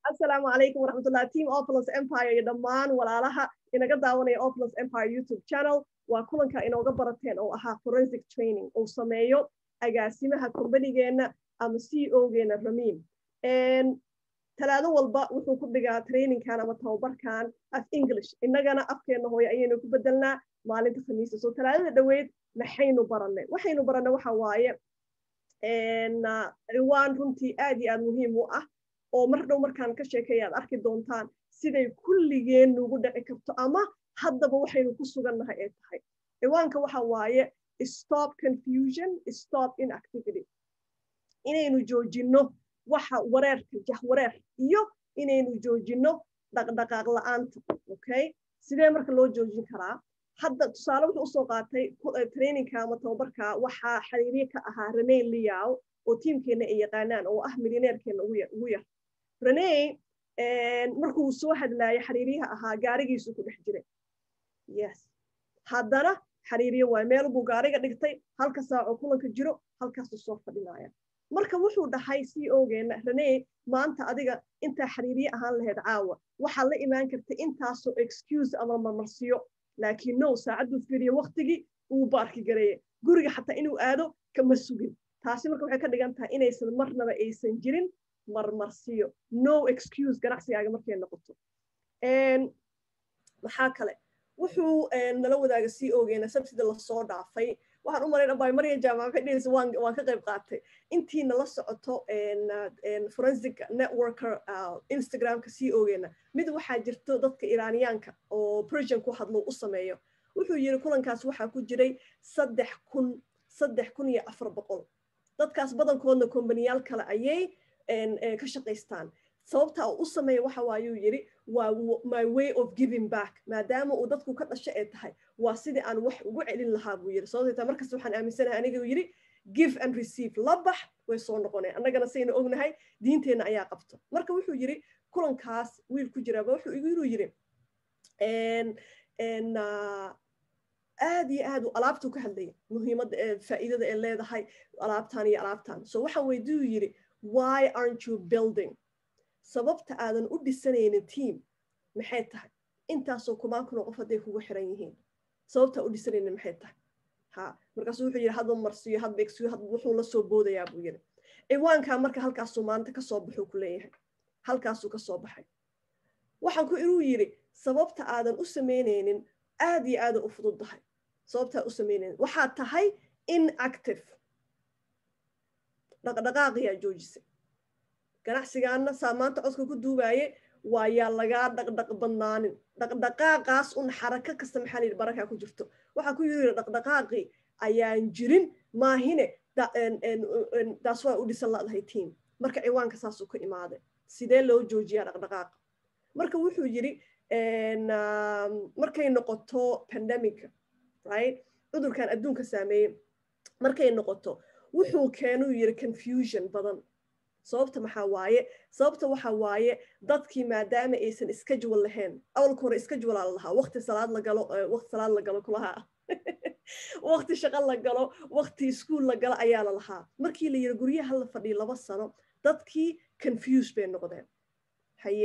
asalaamu calaykum waraxmatullah team opulus empire iyo dhammaan walaalaha inaga daawanaya opulus empire youtube channel waa kulanka inooga barateen oo ahaa forensic training uu sameeyo agaasimaha kombanigeenna ama c o geena ramiim talaado walba wuxuu ku dhigaa trainingkan ama tababarkan af english innagana afkeenna hooye ayaynu ku bedelnaa maalinta khamiista so talaadada dhoweyd maxaynu barannay waxaynu barannay waxa waaye ciwaan runtii aad iyo aad muhiim u ah oo mar dhow markaan ka sheekeeya aad arki doontaan siday kulligeen nugu dhici karto ama haddaba waxaynu ku sugannahay ay tahay ciwaanka waxa waaye stop confusion stop inactivity inaynu joojinno waxa wareerka jahwareer iyo inaynu joojinno dhaqdhaqaaq la'aanta okay sidee marka loo joojin karaa hadda tusaale wuxuu usoo qaatay trainingka ama tababarka waxaa xiriirye ka ahaa rene liaw oo tiimkeenna ay yaqaanaan oo ah milineerkeenna ugu yar rene markuu soo hadlaaya xiriiryaha ahaa gaarigiisu ku dhex jiray yes haddana xiriirye waay meel buu gaariga dhigtay halka saacoo kulanka jiro halkaasuu soo fadhinaya marka wuxuu dhahay c ogeenna rene maanta adiga intaa xiriirye ahaan lahayd caawa waxaad la imaan karta intaasoo excuse ama marmarsiyo laakiin no saacadduu fiiriye waktigii uu baarki gareeye guriga xataa inuu aado kama sugin taasi marka waxay ka dhigan tahay inaysan marnaba aysan jirin marmarsiyo no excuse ganacsigaaga markay noqoto maxaa kale wuxuu nala wadaaga c ogeena sabtida lasoo dhaafay waxaan u malayn bay marya jaamac waxay dhehaysa waan waan ka qayb qaatay intii nala socoto forensic networker instagramka c ogeena mid waxaa jirto dadka iraaniyaanka oo persian ku hadlo u sameeyo wuxuu yiri kulankaas waxaa ku jiray saddex kun saddex kun iyo afar boqol dadkaas badankoodna kombaniyaal kale ayay ka shaqaystaan sababta uu u sameeya waxa waayuu yidhi waa my way of giving back maadaama uu dadku ka dhasho ee tahay waa sidii aan wax ugu celin lahaa buu yidhi sababtay taa markasta waxaan aaminsanahay aniga uu yidhi give and receive la bax way soo noqoneen annagana sayna ognahay diinteenna ayaa qabto marka wuxuu yidhi kulankaas wiil ku jiraaba wuxuu inuu yidhi aad iyo aad alaabtuu ka hadlaya muhiimadda faa'iidada ee leedahay alaabtan iyo alaabtan so waxaan weydiyuu yidhi why aren't you building sababta aadan u dhisanaynin team maxay tahay intaasoo kumaan kunoo qof hadday kugu xiran yihiin sababtaa u dhisanaynin maxay tahay ha markaasuu wuxuu yidhi hadba marsiyo hadba egsiyo hadba wuxuu la soo boodayaa buu yidhi ciwaankaa marka halkaasuu maanta kasoo baxuu ku leeyahay halkaasuu kasoo baxay waxaan ku inuu yidhi sababta aadan u samaynaynin aad iyo aada u fududdahay sababtaa u samaynaynin waxaa tahay inactive dhaqdhaqaaqiyaa joojisay ganacsigaana saa maanta codka ku duubaaye waa yaa lagaa dhaqdhaq badnaanin dhaqdhaqaaqaas un xarako kasta maxaa la yidhi barakaa ku jirto waxaa ku yidhi dhaqdhaqaaqii ayaan jirin maahine taas waa u dhisan ladahay tiam marka ciwaanka saasuu ka imaaday sidee loo joojiyaa dhaqdhaqaaqa marka wuxuu yidhi markay noqoto pandemica right cudurkan adduunka saameeyey markay noqoto wuxuu keenuu yidhi confusion badan sababta maxaa waaye sababta waxa waaye dadkii maadaama aysan schedule lahayn awalka hore schedule la lahaa waqti salaad la galo waqti salaad la galo kulahaa waqti shaqo la galo waqti iskuol la galo ayaa la lahaa markii la yidhi guryaha la fadhiyo laba sano dadkii confuse bay noqdeen haye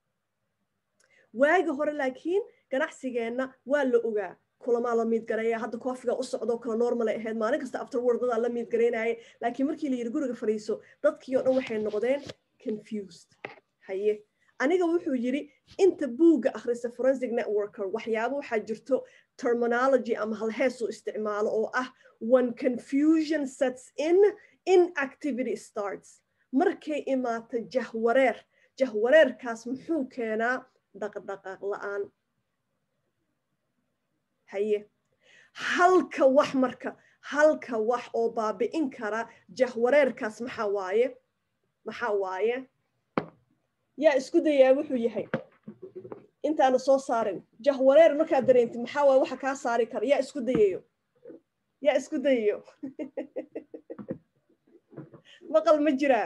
waagi hore laakiin ganacsigeenna waa la ogaa kulamaa la miid gareeya hadda koofiga u socdo kala normal ay ahayd maalin kasta afterward dadaa la miid garaynaya laakiin markii la yidhi guriga fadhiiso dadkii oo dhan waxay noqdeen confused haye aniga wuxuu yidhi inta buugga akhrisa forensic networker waxyaabo waxaa jirto terminology ama halheesuu isticmaalo oo ah when confusion sets in inactivity starts markay imaata jahwareer jahwareerkaas muxuu keenaa dhaqdhaqaaq la'aan haye halka wax marka halka wax oo baabi'in kara jahwareerkaas maxaa waaye maxaa waaye yaa isku dayaa wuxuu yahay intaana soo saarin jahwareer markaad dareentid maxaa waaye waxa kaa saari kara yaa isku dayayo yaa isku dayayo maqal ma jiraa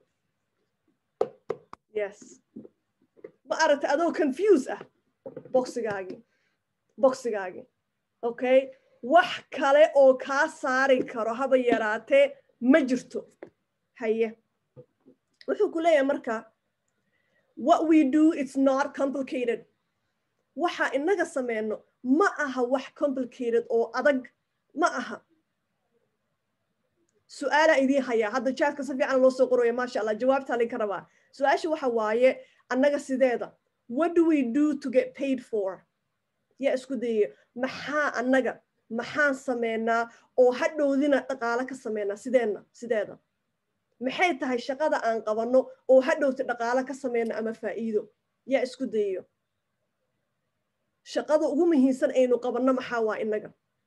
yes ma aragta adoo confuse ah boxigaagii boxigaagii okay wax kale oo kaa saari karo haba yaraatee ma jirto haye wuxuu ku leeyahay marka what we do it's not complicated waxa inaga sameyno ma aha wax complicated oo adag ma aha su-aalaa idiin hayaa hadda jaadka si fiican loo soo qoraya maasha allah jawaabtaa linka rabaa su-aasha waxa waaye annaga sideeda what do we do to get paid for yaa isku dayaya maxaa annaga maxaan sameynaa oo hadhowdina dhaqaalo ka sameynaa sideenna sideeda maxay tahay shaqada aan qabanno oo hadhowta dhaqaalo ka sameyno ama faa'iido yaa isku dayayo shaqada ugu muhiimsan aynu qabanno maxaa waa innaga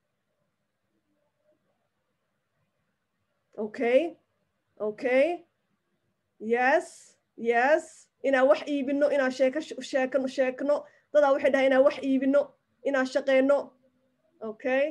okay okay yes yes inaan wax iibino inaan sheeko sheekano sheekno dadaa waxay dhahay inaan wax iibino inaan shaqeyno okay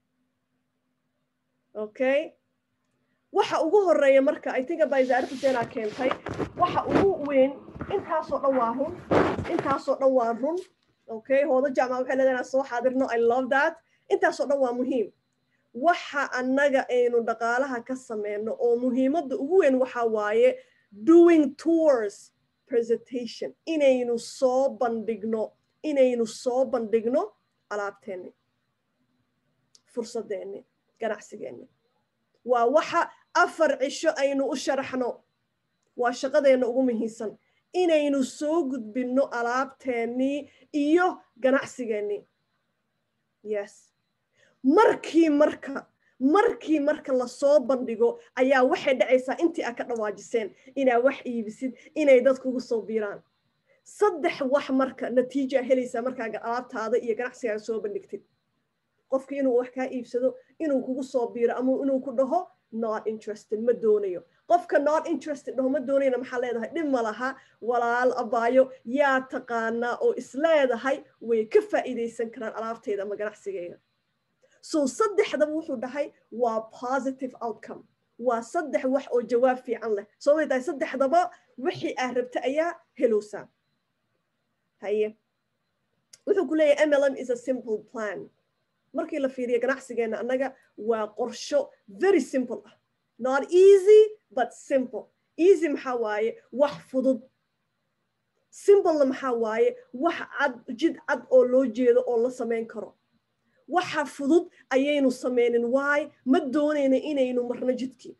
okay waxa ugu horeeya marka i think abayzaari xuseenaa keentay waxa ugu weyn intaasoo dhan waa run intaasoo dhan waa run okay hoodo jaamac waxay leedahay inaan soo xaadirno i love that intaasoo dhan waa muhiim waxa annaga aynu dhaqaalaha ka sameyno oo muhiimadda ugu weyn waxa waaye doing tours presentation inaynu soo bandhigno inaynu soo bandhigno alaabteenni fursadeenni ganacsigeenni waa waxa afar cisho aynu u sharaxno waa shaqadeenna ugu muhiimsan inaynu soo gudbinno alaabteennii iyo ganacsigeennii yes markii marka markii marka lasoo bandhigo ayaa waxay dhacaysaa intii aad ka dhawaajiseen inaa wax iibisid inay dadkugu soo biiraan saddex wax marka natiija helaysaa markaa alaabtaada iyo ganacsigaaga soo bandhigtid qofki inuu wax kaa iibsado inuu kugu soo biiro ama inuu ku dhaho not interested ma doonayo qofka not interested dhaho ma doonayna maxaa leedahay dhib ma laha walaal abaayo yaa taqaanaa oo isleedahay way ka faa'iidaysan karaan alaabtayda ama ganacsigayga so saddexdaba wuxuu dhahay waa positive outcome waa saddex wax oo jawaab fiican leh soo way tahay saddexdaba wixii aad rabta ayaa helowsaa haye wuxuu ku leeyahay mlm is a simple plan markii la fiiriyo ganacsigeenna annaga waa qorsho very simple ah not easy but simple easy maxaa waaye wax fudud simplena maxaa waaye wax cad jid cad oo loo jeedo oo la samayn karo waxa fudud ayaynu sameynin waay ma doonayna inaynu marno jidkii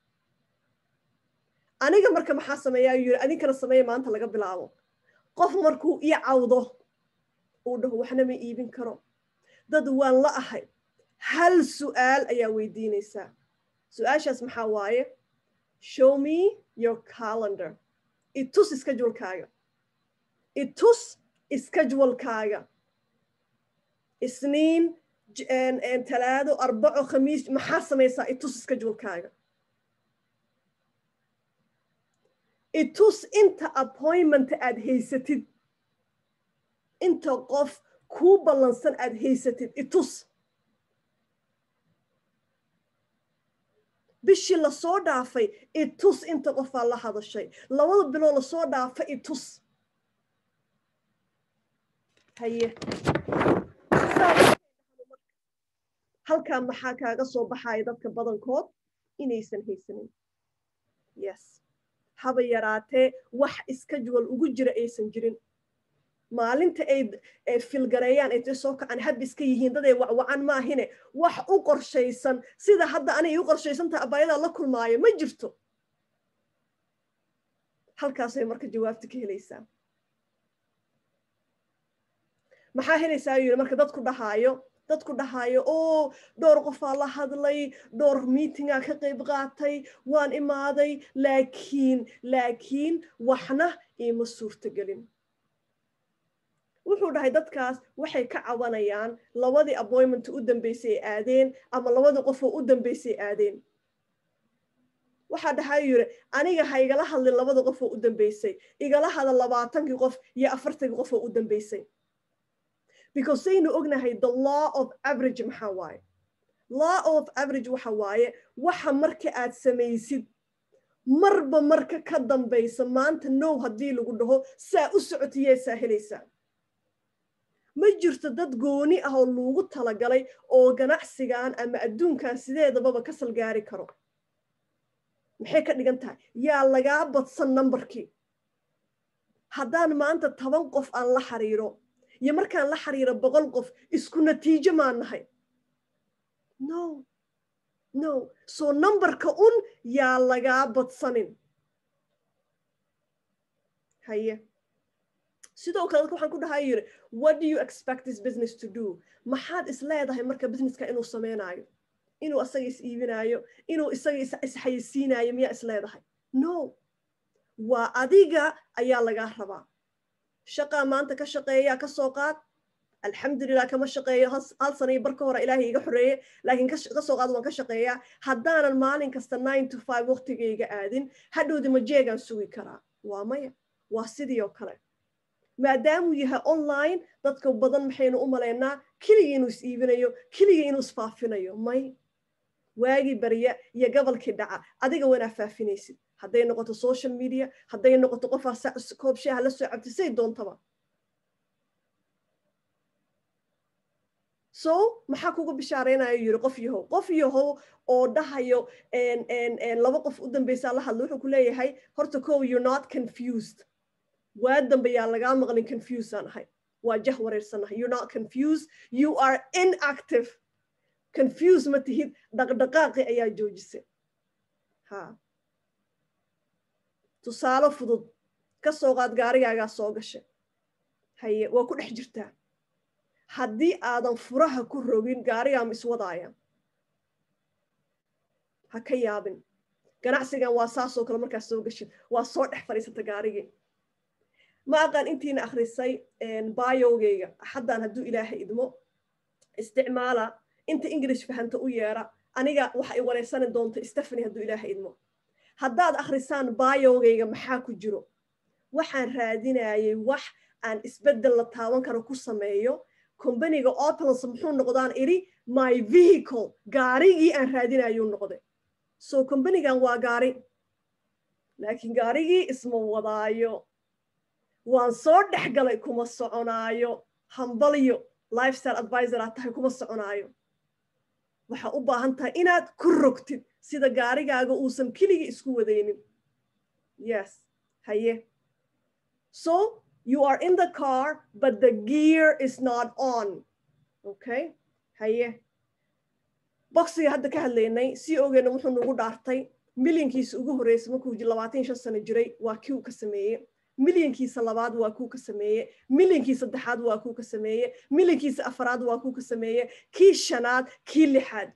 aniga marka maxaa sameeya ayuu yiri adinkana sameeya maanta laga bilaabo qof markuu ii cawdo uu dhaho waxna ma iibin karo dad waan la ahay hal su'aal ayaa weydiinaysaa su-aashaas maxaa waaye show me your calendar itus iskajulkaaga itus iskajwalkaaga isniin talaado arbaco khamiis maxaa samaysaa itus iskajwalkaaga itus inta appointmenta aad haysatid inta qof kuu ballansan aad haysatid itus bishii lasoo dhaafay itus inta qofaa la hadashay labada biloo lasoo dhaafa itus haye halkaa maxaa kaaga soo baxaya dadka badankood inaysan haysanin yes haba yaraatee wax iskajuwal ugu jira aysan jirin maalinta ay filgareeyaan ay ta soo kacaan hab iska yihiin daday wacwacan maahine wax u qorshaysan sida hadda anay u qorshaysan tahay abaayadaa la kulmaayo ma jirto halkaasay marka jawaabta ka helaysaa maxaa helaysaa yiri marka dadku dhahaayo dadku dhahaayo oo dhowr qofaa la hadlay dhowr meetingaa ka qayb qaatay waan imaaday laakiin laakiin waxna iima suurtagelin wuxuu dhahay dadkaas waxay ka cabanayaan labadii appointment u dambeysay ay aadeen ama labadii qofoo u dambeysay aadeen waxaa dhahay yiri aniga ha igala hadlin labada qofoo u dambeysay igala hada labaatankii qof iyo afartankii qofoo u dambeysay because saynu ognahay the law of average maxaa waaye law of average waxa waaye waxa marka aad samaysid marba marka ka dambaysa maanta now haddii lagu dhaho saa u socotiyeesaa helaysaa ma jirto dad gooni ah oo lagu talagalay oo ganacsigan ama adduunkan sideedababa ka salgaari karo maxay ka dhigan tahay yaa lagaa badsan numberkii haddaan maanta toban qof aan la xiriiro iyo markaan la xiriiro boqol qof isku natiijo maan nahay no no so numberka un yaa lagaa badsanin haye sidoo kale dadka waxaan ku dhahaa yiri what do you expect this business to do maxaad is leedahay marka businesska inuu samaynayo inuu isaga is iibinayo inuu isaga isxayisiinayo miyaa is leedahay no waa adiga ayaa lagaa rabaa shaqaa maanta ka shaqeeyaa ka soo qaad alxamdulilah kama shaqeeyo hal sana iyo barka hore ilaahay iga xoreeye laakiin ka soo qaad waan ka shaqeeyaa haddaanan maalin kasta nine to five waqtigayga aadin hadhowdi majeegaan sugi karaa waa maya waa sidii oo kale maadaamuu yahay online dadka badan maxaynu u malaynaa keligii inuu is iibinayo keligii inuu isfaafinayo may waagii barya iyo gobolkii dhaca adiga wanaa faafinaysid hadday noqoto social media hadday noqoto qofaa koob shaaha la soo cabti say doontaba so maxaa kuga bishaaraynayo yiri qof yahow qof yahow oo dhahayo laba qof u dambeysaa la hadlo wuxuu ku leeyahay horta kow you're not confused waa dambe yaa lagaa maqlin confused aan ahay waa jah wareersanahay you're not confused you are inactive confused ma tihid dhaqdhaqaaqi ayaa joojisay ha tusaale fudud ka soo qaad gaarigaagaa soo gashay haye waa ku dhex jirtaa haddii aadan furaha ku rogin gaarigaama iswadaaya ha ka yaabin ganacsigan waa saasoo kale markaad soo gashid waa soo dhex fadhiisata gaarigii ma aqaan intiina akhrisay bayogayga axaddan hadduu ilaahay idmo isticmaala inta english fahanta u yeera aniga waxa ay wareysani doonta stephany hadduu ilaahay idmo haddaad akhrisaan bayogayga maxaa ku jiro waxaan raadinayay wax aan isbeddel la taaban karo ku sameeyo combaniga opulance muxuu noqdaan idhi my vehicle gaarigii aan raadinayuu noqday so combanigan waa gaari laakiin gaarigii isma wadaayo waan soo dhex galay kuma soconaayo hambalyo lifestyle advisor aad tahay kuma soconaayo waxaa u baahan tahay inaad ku rogtid sida gaarigaaga uusan keligii isku wadaynin yes haye so you are in the car but the gear is not on okay haye boxiga hadda ka hadlaynay si ogeena wuxuu nagu dhaartay milyankiisa ugu horreysay markuu labaatan shan sano jiray waa kii uu ka sameeyey milyankiisa labaad waa kuu ka sameeye milyankii saddexaad waa kuu ka sameeye milyankiisa afaraad waa kuu ka sameeye kii shanaad kii lixaad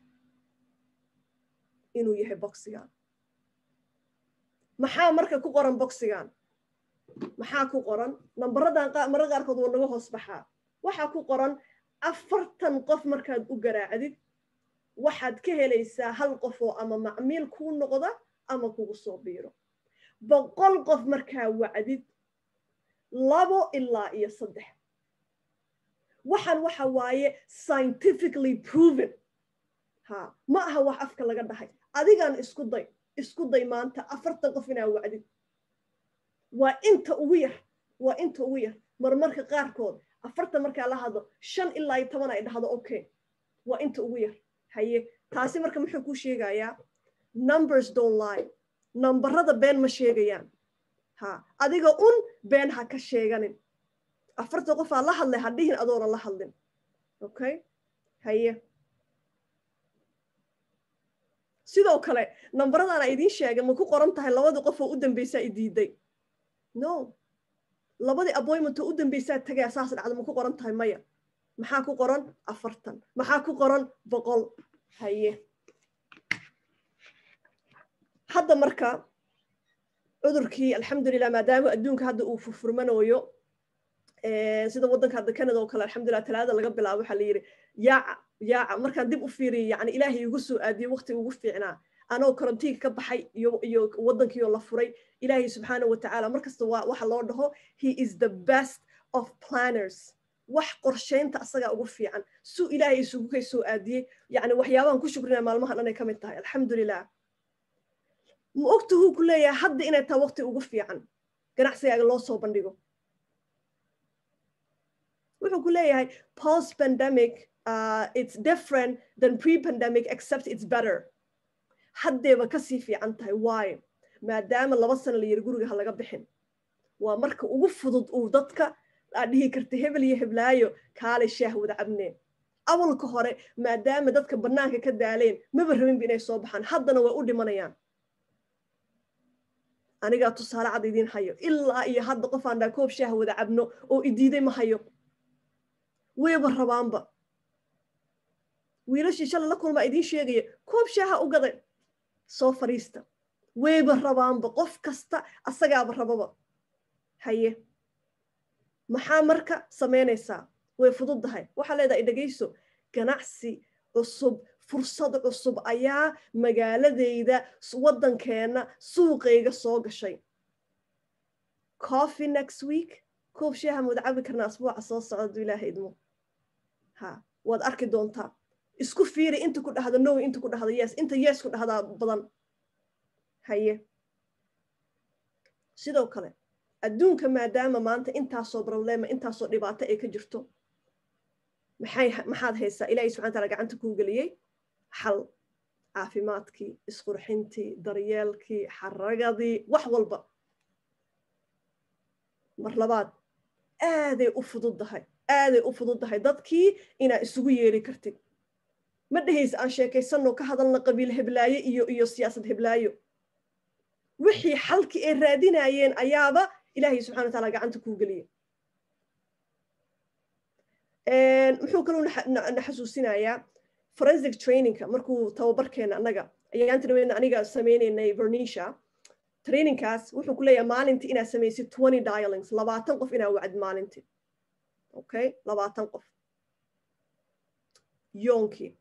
inuu yahay boxigan maxaa marka ku qoran boxigan maxaa ku qoran nambaradan marada qaarkood waa naga hoos baxaa waxaa ku qoran afartan qof markaad u garaacdid waxaad ka helaysaa hal qof oo ama macmiil kuu noqda ama kugu soo biiro boqol qof markaa wacdid labo ilaa iyo saddex waxaan waxa waaye scientifically proven ha ma aha wax afka laga dhahay adigaan isku day isku day maanta afartan qof inaa wacdid waa inta ugu yar waa inta ugu yar marmarka qaarkood afartan markaa la hadlo shan ilaa iyo toban ay dhahdo okay waa inta ugu yar haye taasi marka muxuu kuu sheegayaa numbers don't lie nambarada been ma sheegayaan ha adiga un been ha ka sheeganin afartan qofaa la hadlay ha dhihin adoona la hadlin okay haye sidoo kale nambaradaan a idiin sheegay ma ku qoran tahay labadii qof oo u dambeysaa i diiday no labadii appointment oo u dambeysaa tagaya saas dhacda ma ku qoran tahay maya maxaa ku qoran afartan maxaa ku qoran boqol haye hadda marka cudurkii alxamdulilah maadaama adduunka hadda uu furfurmanooyo sida waddanka hadda canada oo kale alxamdulilah talaada laga bilaabo waxaa la yidhi yaaca yaaca markaan dib u fiiriyay yani ilaahay igu soo aadiyey waqti ugu fiicnaa anoo karantiinka ka baxay iyo iyo waddankiioo la furay ilaahay subxaana wa tacaala markasta waa waxa loo dhaho he is the best of planners wax qorshaynta asagaa ugu fiican suu ilaahay isugu kay soo aadiyey yani waxyaabahan ku shukrinaya maalmahan dhanay ka mid tahay alxamdulilah ma ogtahuu ku leeyahay hadda inay tahay waqti ugu fiican ganacsigaaga loo soo bandhigo wuxuu ku leeyahay post pandemic uh, it's different than pre-pandemic except it's better haddeeba kasii fiican tahay waayo maadaama laba sano la yiri guriga ha laga bixin waa marka ugu fudud uu dadka aad dhihi karta hebel iyo heblaayo kaalay shaah wada cabneen awalka hore maadaama dadka bannaanka ka daaleen maba rabinba inay soo baxaan haddana way u dhimanayaan anigaa tusaale cad idiin hayo ilaa iyo hadda qof aan dhaa koob shaah wada cabno oo idiiday ma hayo wayba rabaanba wiilashii shalay la kulmaa idiin sheegaya koob shaaha u gaday soo fadhiista wayba rabaanba qof kasta asagaaba rababa haye maxaa marka samaynaysaa way fududdahay waxaa leedahay dhegayso ganacsi cusub fursad cusub ayaa magaaladayda waddankeenna suuqayga soo gashay coffee next week koob shaaha mawada cabi karnaa asbuuca soo socda du ilaaha idmo ha waad arki doontaa isku fiiri inta ku dhahda no inta ku dhahda yes inta yes ku dhahdaa badan haye sidoo kale adduunka maadaama maanta intaasoo problema intaasoo dhibaato ay ka jirto maxay maxaad haysaa ilaahay subxana taala gacanta kuu geliyey xal caafimaadkii isqurxintii daryeelkii xaragadii wax walba mar labaad aaday u fududdahay aaday u fududdahay dadkii inaa isugu yeeri kartid ma dhehaysa aan sheekaysanno ka hadalna qabiil heblaayo iyo iyo siyaasad heblaayo wixii xalkii ay raadinayeen ayaaba ilaahay subxana wa taala gacanta kuu geliyey muxuu kaluu na xasuusinayaa forensic trainingka markuu tababarkeena annaga ayaan tiraweydna aniga sameynaynay vernisha trainingkaas wuxuu ku leeyahay maalintii inaad samaysid twenty dialings labaatan qof inaa wacd maalintii okay labaatan qof yoonkii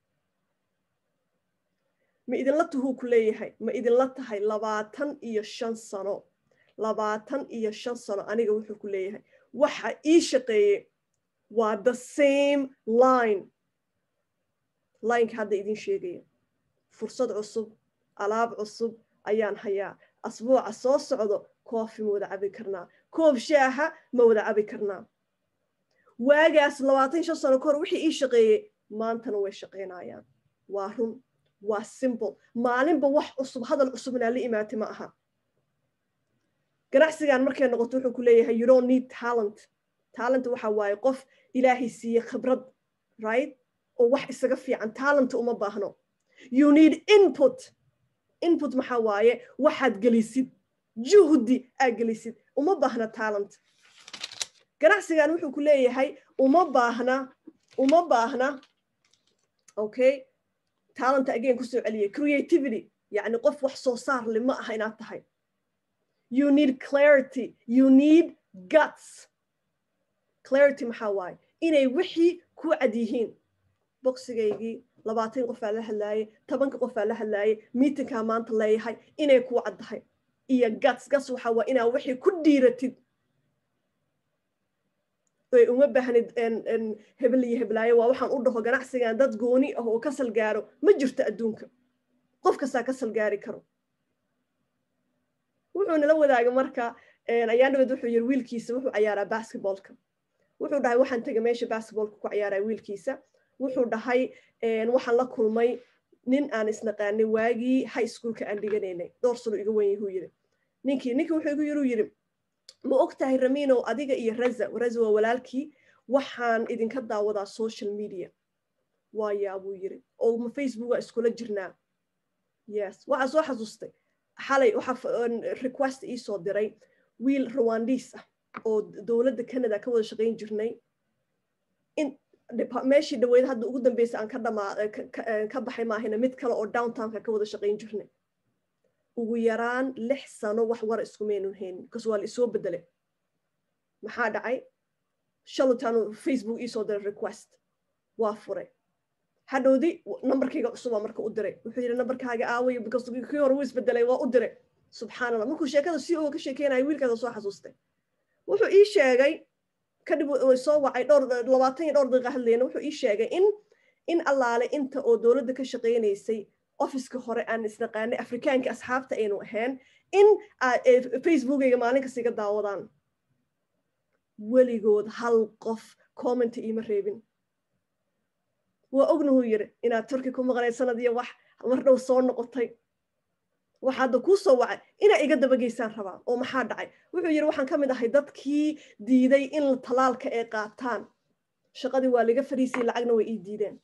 ma idinla tuhuu ku leeyahay ma idinla tahay labaatan iyo shan sano labaatan iyo shan sano aniga wuxuu ku leeyahay waxa ii shaqeeyey waa the same line lineka hadda idin sheegaya fursad cusub alaab cusub ayaan hayaa asbuuca soo socdo koofi ma wada cabi karnaa koob shaaha ma wada cabi karnaa waagaas labaatan shan sano ka hor wixii ii shaqeeyey maantana way shaqaynayaan waa run waa simple maalinba wax cusub hadal cusub inaa la imaatay ma aha ganacsigan markay noqoto wuxuu ku leeyahay you don't need talent talent waxa waaye qof ilaahay siiye khibrad right oo wax isaga fiican talent uma baahno you need input input maxaa waaye waxaad gelisid juhdi aad gelisid uma baahna talent ganacsigan wuxuu ku leeyahay uma baahna uma baahna okay talent again kusoo celiyay creativity yacni qof wax soo saar le ma aha inaad tahay you need clarity you need guts clarity maxaa waaye inay wixii ku cad yihiin boksigaygii labaatan qofaa la hadlaayay tobanka qofaa la hadlaayay miitinkaa maanta leeyahay inay ku caddahay iyo guts guts waxaa waaye inaa wixii ku dhiiratid ay uma baahnid hebel iyo heblaayo waa waxaan u dhaho ganacsigan dad gooni ah oo kasal gaaro ma jirto adduunka qof kastaa kasal gaari karo wuxuu nala wadaaga marka ayaan dhaweed wuxuu yiri wiilkiisa wuxuu cayaaraa basketballka wuxuu dhahay waxaan tegay meesha basketballka ku cayaaraa wiilkiisa wuxuu dhahay waxaan la kulmay nin aan isnaqaanay waagii high schoolka aan dhiganaynay dhowr sano iga wen yahuu yiri ninkii ninkii wuxuu igu yiri yiri ma og tahay raminow adiga iyo raza raza waa walaalkii waxaan idinka daawadaa social media waayaa buu yiri oo ma facebooka iskula jirnaa yes waxaa soo xasuustay xalay waxaa request ii soo diray wiil rwandis ah oo dowladda canada ka wada shaqayn jirnay in meeshii dhaweyd hadda ugu dambeysa aan ka dhamaa ka baxay maahina mid kale oo downtownka ka wada shaqayn jirnay ugu yaraan lix sano wax wara iskumaynun haynin bcause waa la isoo bedelay maxaa dhacay shalutaanu facebook iisoo diray request waa furay hadhowdi nambarkayga cusubaa marka u diray wuxuu yidhi nambarkaaga aawayo because kii hore wuu isbedelay waa u diray subxaan allah markuu sheekada si oo ka sheekeynayo wiilkaasa soo xasuustay wuxuu ii sheegay kadib soo wacay dhowr labaatan iyo dhowr daqiiqa hadlayna wuxuu ii sheegay in in allaale inta oo dowladda ka shaqaynaysay officeka hore aan isnaqaanay afrikaanka asxaabta aynu ahayn in facebookayga maalin kasta iga daawadaan weligood hal qof commenta iima reebin waa ognahuu yiri inaad turki ku maqnay sanad iyo wax mar dhow soo noqotay waxa hadda kuu soo wacay inaa iga dabageysaan rabaa oo maxaa dhacay wuxuu yidhi waxaan ka mid ahay dadkii diiday in talaalka ay qaataan shaqadii waa laga fariisiyey lacagna way ii diideen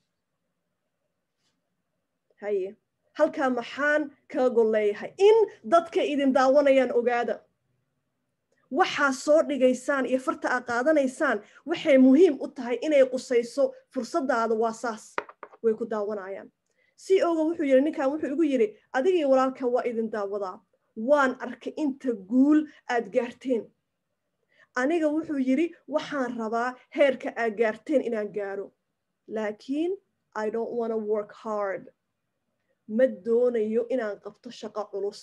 haye halkaa maxaan kaga gol leeyahay in dadka idin daawanayaan ogaada waxaa soo dhigaysaan iyo farta aa qaadanaysaan waxay muhiim u tahay inay qusayso fursadaada waa saas way ku daawanayaan si oga wuxuu yidhi ninkan wuxuu igu yidhi adigii walaalka waa idin daawadaa waan arkay inta guul aad gaarteen aniga wuxuu yidhi waxaan rabaa heerka aad gaarteen inaan gaaro laakiin i don't wanna work hard ma doonayo inaan qabto shaqo culus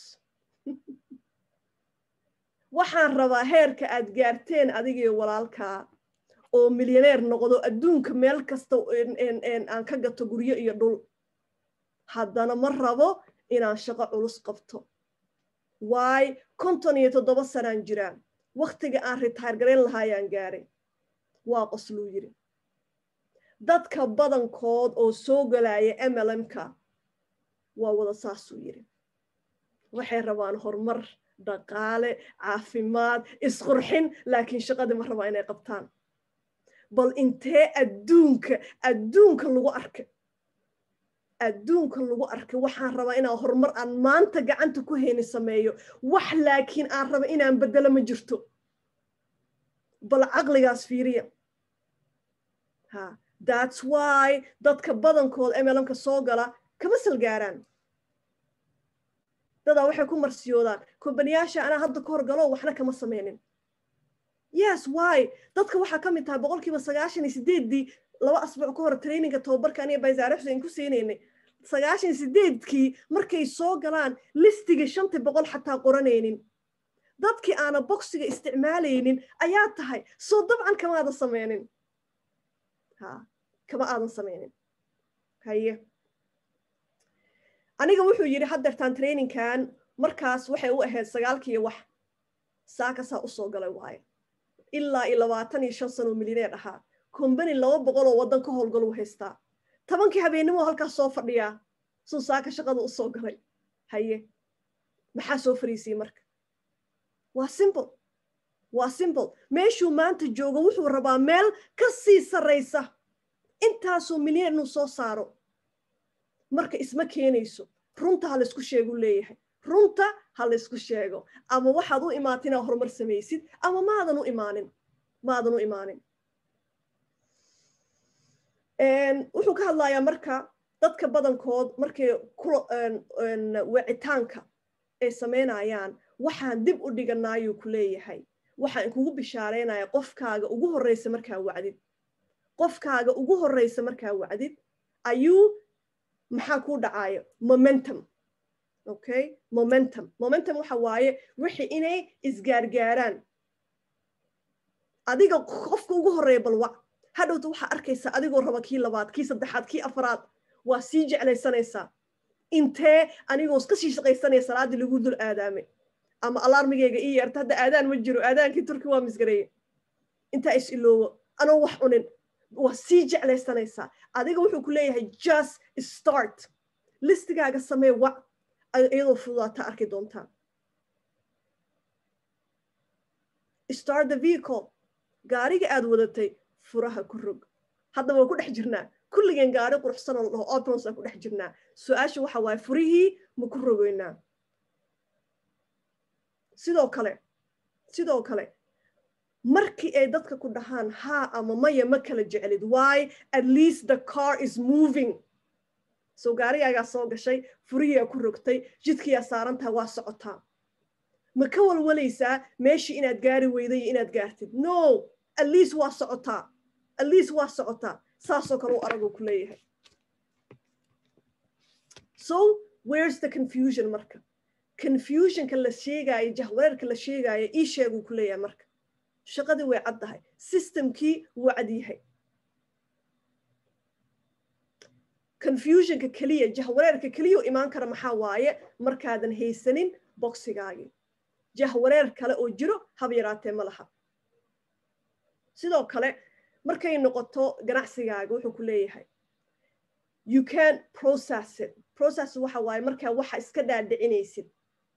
waxaan rabaa heerka aad gaarteen adigii walaalkaa oo milyaneer noqdo adduunka meel kasta aan ka gato guryo iyo dhul haddana ma rabo inaan shaqo culus qabto waay konton iyo toddoba sanaan jiraa wakhtiga aan ritaar garayn lahaayaan gaaray waa qosluu yidhi dadka badankood oo soo galaya mlmka waa wada saasuu yidhi waxay rabaan horumar dhaqaale caafimaad isqurxin laakiin shaqadii ma rabaa inay qabtaan bal intee adduunka adduunka lagu arkay adduunka lagu arkay waxaan rabaa inaan horumar aan maanta gacanta ku hayni sameeyo wax laakiin aan raba inaan beddelo ma jirto bal caqligaas fiiriya ha that's why dadka badankood mlmka soo gala kama salgaaraan dadaa waxay ku marsiyoodaan kombaniyaasha anaa hadda ka horgalo waxna kama sameynin yes why dadka waxaa ka mid tahay boqolkiiba sagaashan iyo sideeddii laba asbuuc ka hor traininga tababarka aniga baysaare xuseen ku siinaynay sagaashan iyo sideedkii markay soo galaan listiga shantii boqol xataa qoranaynin dadkii aana boksiga isticmaalaynin ayaa tahay soo dabcan kama aadan sameynin ha kama aadan sameynin haye aniga wuxuu yidhi haddeertaan traininkan markaas waxay u ahayd sagaalkiiyo wax saakasaa usoo galay waaye ilaa iyo labaatan iyo shan sano milyaneer ahaa combany laba boqol oo waddan ka howlgalu haystaa tobankii habeennimo halkaas soo fadhiyaa suu saaka shaqada usoo galay haye maxaa soo fariisiyey marka waa simple waa simple meeshuu maanta joogo wuxuu rabaa meel ka sii sarraysa intaasoo milyan inuu soo saaro marka isma keenayso runta ha laysku sheegu leeyahay runta ha laysku sheego ama waxaad u imaata inaad horumar samaysid ama maadan u imaanin maadan u imaanin wuxuu ka hadlayaa marka dadka badankood markay wicitaanka ay samaynayaan waxaan dib u dhiganaayuu ku leeyahay waxaan kugu bishaaraynaya qofkaaga ugu horreysa markaa wacdid qofkaaga ugu horreysa markaa wacdid ayuu maxaa kuu dhacaayo momentum okay momentum momentum waxa waaye wixii inay isgaargaaraan adiga qofka ugu horreeya balwac hadhowta waxaa arkaysaa adigoo raba kii labaad kii saddexaad kii afraad waa sii jeclaysanaysaa intee anigoo iska sii shaqaysanaya salaaddii lagu dul aadaamay ama alaarmigayga ii yeerta hadda aadaan ma jiro aadaankii turki waa misgareeye intaa is iloowo anoo wax cunin waa sii jeclaysanaysaa adiga wuxuu ku leeyahay just start listigaaga samee wac iyadoo fududaata arki doontaa start the vehicle gaariga aad wadatay furaha ku rog hadda waa ku dhex jirnaa kulligeen gaari quruxsan oo la dhaho options aan ku dhex jirnaa su-aasha waxa waaye furihii ma ku rogeynaa sidoo kale sidoo kale markii ay dadka ku dhahaan haa ama maya ma kala jeclid why at least the car is moving so gaarigaagaa soo gashay furihiiaa ku rogtay jidkiiyaa saarantaha waa socotaa ma ka walwalaysaa meeshii inaad gaari weyday iyo inaad gaartid no at least waa socotaa at least waa socotaa saasoo kale u araguu ku leeyahay so where's the confusion marka confusionka la sheegaayo jahwareerka la sheegaayo ii sheeguu ku leeyahay marka shaqadii way cad tahay systemkii wuu cad yahay confusionka keliya jahwareerka keliya u imaan kara maxaa waaye markaadan haysanin boksigaagii jahwareer kale oo jiro hab yaraatee ma laha sidoo kale markay noqoto ganacsigaaga wuxuu ku leeyahay you can process it process waxa waaye markaa waxa iska dhaadhicinaysid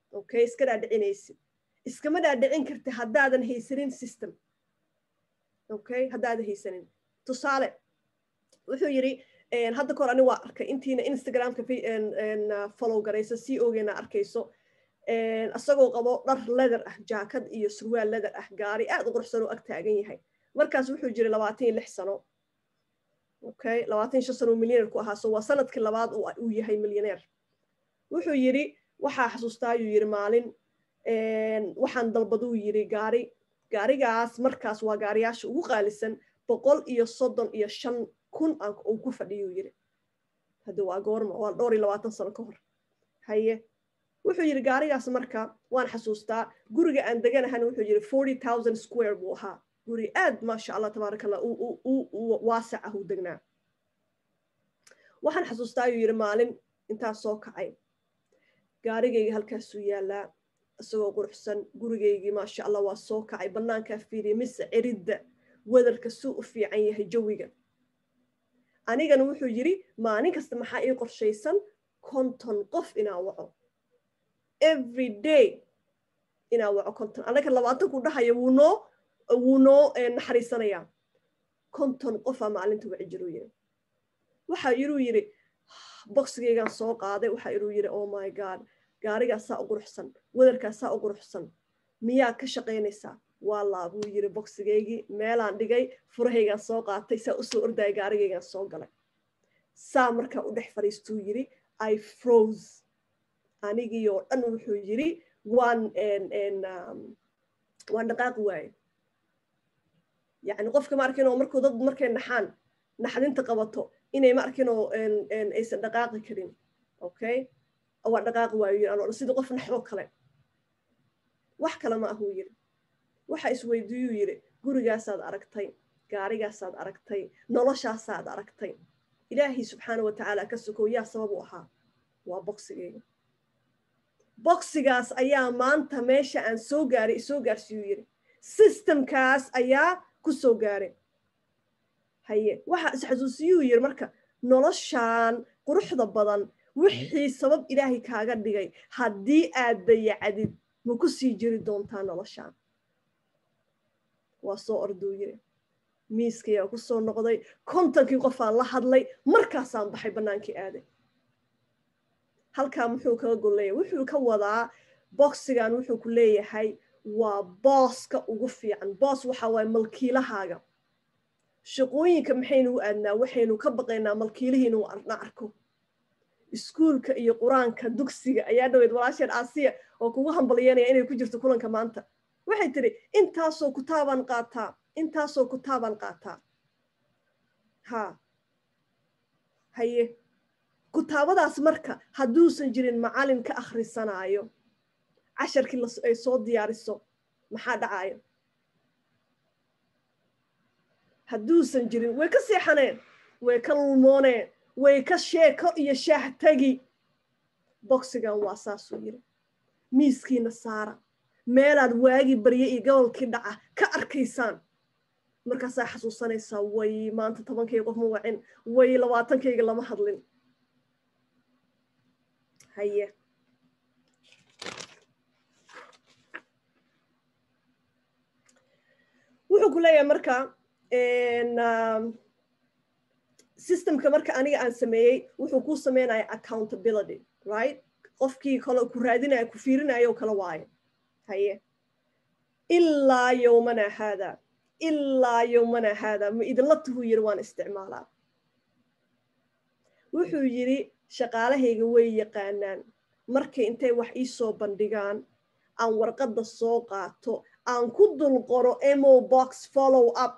okay iska dhaadhicinaysid iskama dhaadhicin karti haddaadan haysanin system okay haddaadan haysanin tusaale wuxuu yidhi hadda kahor ani waa arkay intiina instagramka follow garaysa c ogeena arkayso isagoo qabo dhar leather ah jaakad iyo surwaal leather ah gaari aad u quruxsan oo ag taagan yahay markaas wuxuu jiray labaatan iyo lix sano okay labaatan shan sano milyaneer ku ahaa so waa sanadkii labaad uu yahay milyaneer wuxuu yidhi waxaa xasuustaa ayuu yidhi maalin waxaan dalbaduu yidhi gaari gaarigaas markaas waa gaariyaasha ugu qaalisan boqol iyo soddon iyo shan kun uu ku fadhiyuu yidhi hadda waa goorma waa dhowr iyo labaatan sano ka hor haye wuxuu yidhi gaarigaas marka waan xasuustaa guriga aan deganahan wuxuu yidhi forty thousand square buu ahaa guri aad maasha allah tabaaraka allah waasac ah uu degnaa waxaan xasuustaa ayuu yidhi maalin intaas soo kacay gaarigayga halkaasuu yaallaa isagoo quruxsan gurigaygii maasha allah waa soo kacay bannaankaa fiiriya mise ciridda wadarka suu u fiican yahay jawiga anigana wuxuu yidhi maalin kasta maxaa ii qorshaysan konton qof inaa waco every day inaa waco konton annaga labaatanku dhahaya wuu noo wuu noo naxariisanayaa konton qofaa maalinta waci jiruu yidhi waxaa iruu yidhi boxigaygaan soo qaaday waxaa iruu yidhi oh my god gaarigaasaa u quruxsan wadarkaasaa u quruxsan miyaa ka shaqaynaysaa waa laabuu yidhi boxigaygii meelaan dhigay furahaygaan soo qaatay saa usoo ordaya gaarigaygaan soo galay saa markaa u dhex fadhiistuu yidhi i froze anigii oo dhan wuxuu yidhi waan waan dhaqaaqi waaye yacni qofka ma arkin oo markuu dad markay naxaan naxdinta qabato inay ma arkin oo aysan dhaqaaqi karin okay waa dhaqaaqi waayo yidhi anoo sidii qof naxoo kale wax kale ma ahuu yidhi waxa isweydiiyuu yidhi gurigaasaad aragtay gaarigaasaad aragtay noloshaasaad aragtay ilaahay subxaana wa tacaala ka sokow yaa sabab u ahaa waa boxigayga boxigaas ayaa maanta meesha aan soo gaaray isoo gaarsiiyuu yidhi systemkaas ayaa ku soo gaaray haye waxa isxasuusiyuu yidhi marka noloshaan quruxda badan wixii sabab ilaahay kaaga dhigay haddii aad dayacdid ma ku sii jiri doontaa noloshaan waa soo orduu yidhi miiskayaa ku soo noqday kontonkii qofaan la hadlay markaasaan baxay bannaankii aaday halkaa muxuu kaga golleeya wuxuu ka wadaa boxigan wuxuu ku leeyahay waa booska ugu fiican boos waxa waaye malkiilahaaga shaqooyinka maxaynu u aadnaa waxaynu ka baqaynaa malkiilihii inuu na arko iskuulka iyo qur-aanka dugsiga ayaa dhaweyd walaasheen aasiya oo kugu hambalyanaya inay ku jirto kulanka maanta waxay tidhi intaasoo kutaabaan qaataa intaasoo kutaabaan qaataa ha haye kutaabadaas marka hadduusan jirin macalin ka akhrisanaayo casharkii ay soo diyaariso maxaa dhacayo hadduusan jirin way ka seexaneen way ka lulmooneen way ka sheeko iyo shaah tegi boxigan waa saasuu yidhi miiskiina saara meelaad waagii barye iyo gobolkii dhaca ka arkaysaan markaasaa xasuusanaysaa way maanta tobankayga qof ma wacin way labaatankayga lama hadlin haye wuxuu ku leeyahay marka systemka marka aniga aan sameeyey wuxuu kuu sameynaya accountability right qofkii kale ku raadinaya ku fiirinayo kala waayo haye ilaa yowmana haada ilaa yowmana haada ma idinla tuhuu yidhi waan isticmaalaa wuxuu yidhi shaqaalahayga way yaqaanaan markay intay wax ii soo bandhigaan aan warqadda soo qaato aan ku dul qoro mo box follow up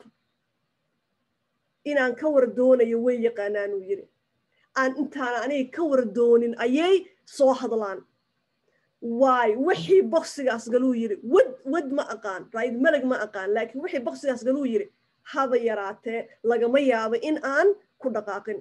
inaan ka war doonayo way yaqaanaanuu yidhi aan intaan aniga ka war doonin ayay soo hadlaan waay wixii boksigaas galuu yidhi wad wad ma aqaan right meleg ma aqaan laakiin wixii boksigaas galuu yidhi haba yaraatee lagama yaabo in aan ku dhaqaaqin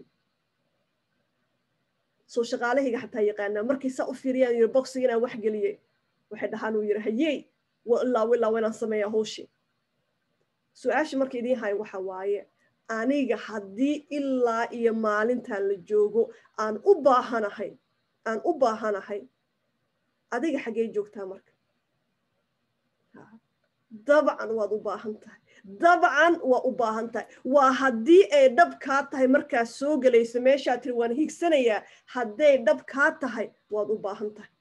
soo shaqaalahayga xataa yaqaanaa markay saa u fiiriyaan yidhi boksiga inaan wax geliyey waxay dhahaan uu yidhi hayey ilaa ilaa inaan sameeyaa howshi su-aasha marka idiin hayo waxa waaye aniga haddii ilaa iyo maalintan la joogo aan u baahanahay aan u baahanahay adiga xaggee joogtaa marka dabcan waad u baahan tahay dabcan waa u baahan tahay waa haddii ay dhab kaa tahay markaad soo gelayso meeshaa tiri waan higsanayaa hadday dhab kaa tahay waad u baahan tahay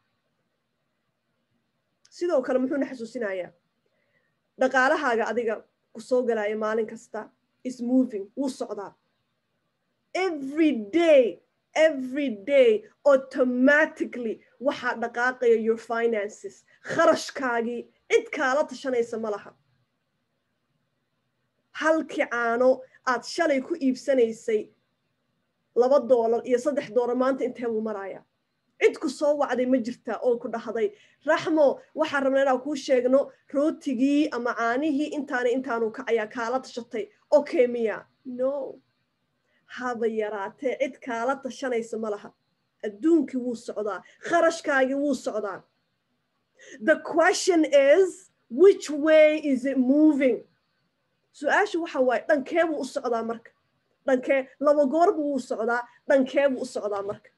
sidoo kale muxuuna xasuusinayaa dhaqaalahaaga adiga ku soo galaya maalin kasta is moving wuu socdaa every day every day automatically waxaa dhaqaaqaya your finances kharashkaagii cid kaala tashanaysa ma laha halkii caano aad shalay ku iibsanaysay laba doolar iyo saddex doolar maanta intee buu marayaa cid ku soo wacday ma jirtaa oo ku dhahday raxmo waxaan rabnaa inaan kuu sheegno rootigii ama caanihii intaana intaanu kacayaa kaala tashatay okay miya no haba yaraatee cid kaala tashanaysa ma laha adduunkii wuu socdaa kharashkaagii wuu socdaa the question is which way is it moving su-aasha waxa waaye dhankee buu u socdaa marka dhankee laba goor buu u socdaa dhankee buu u socdaa marka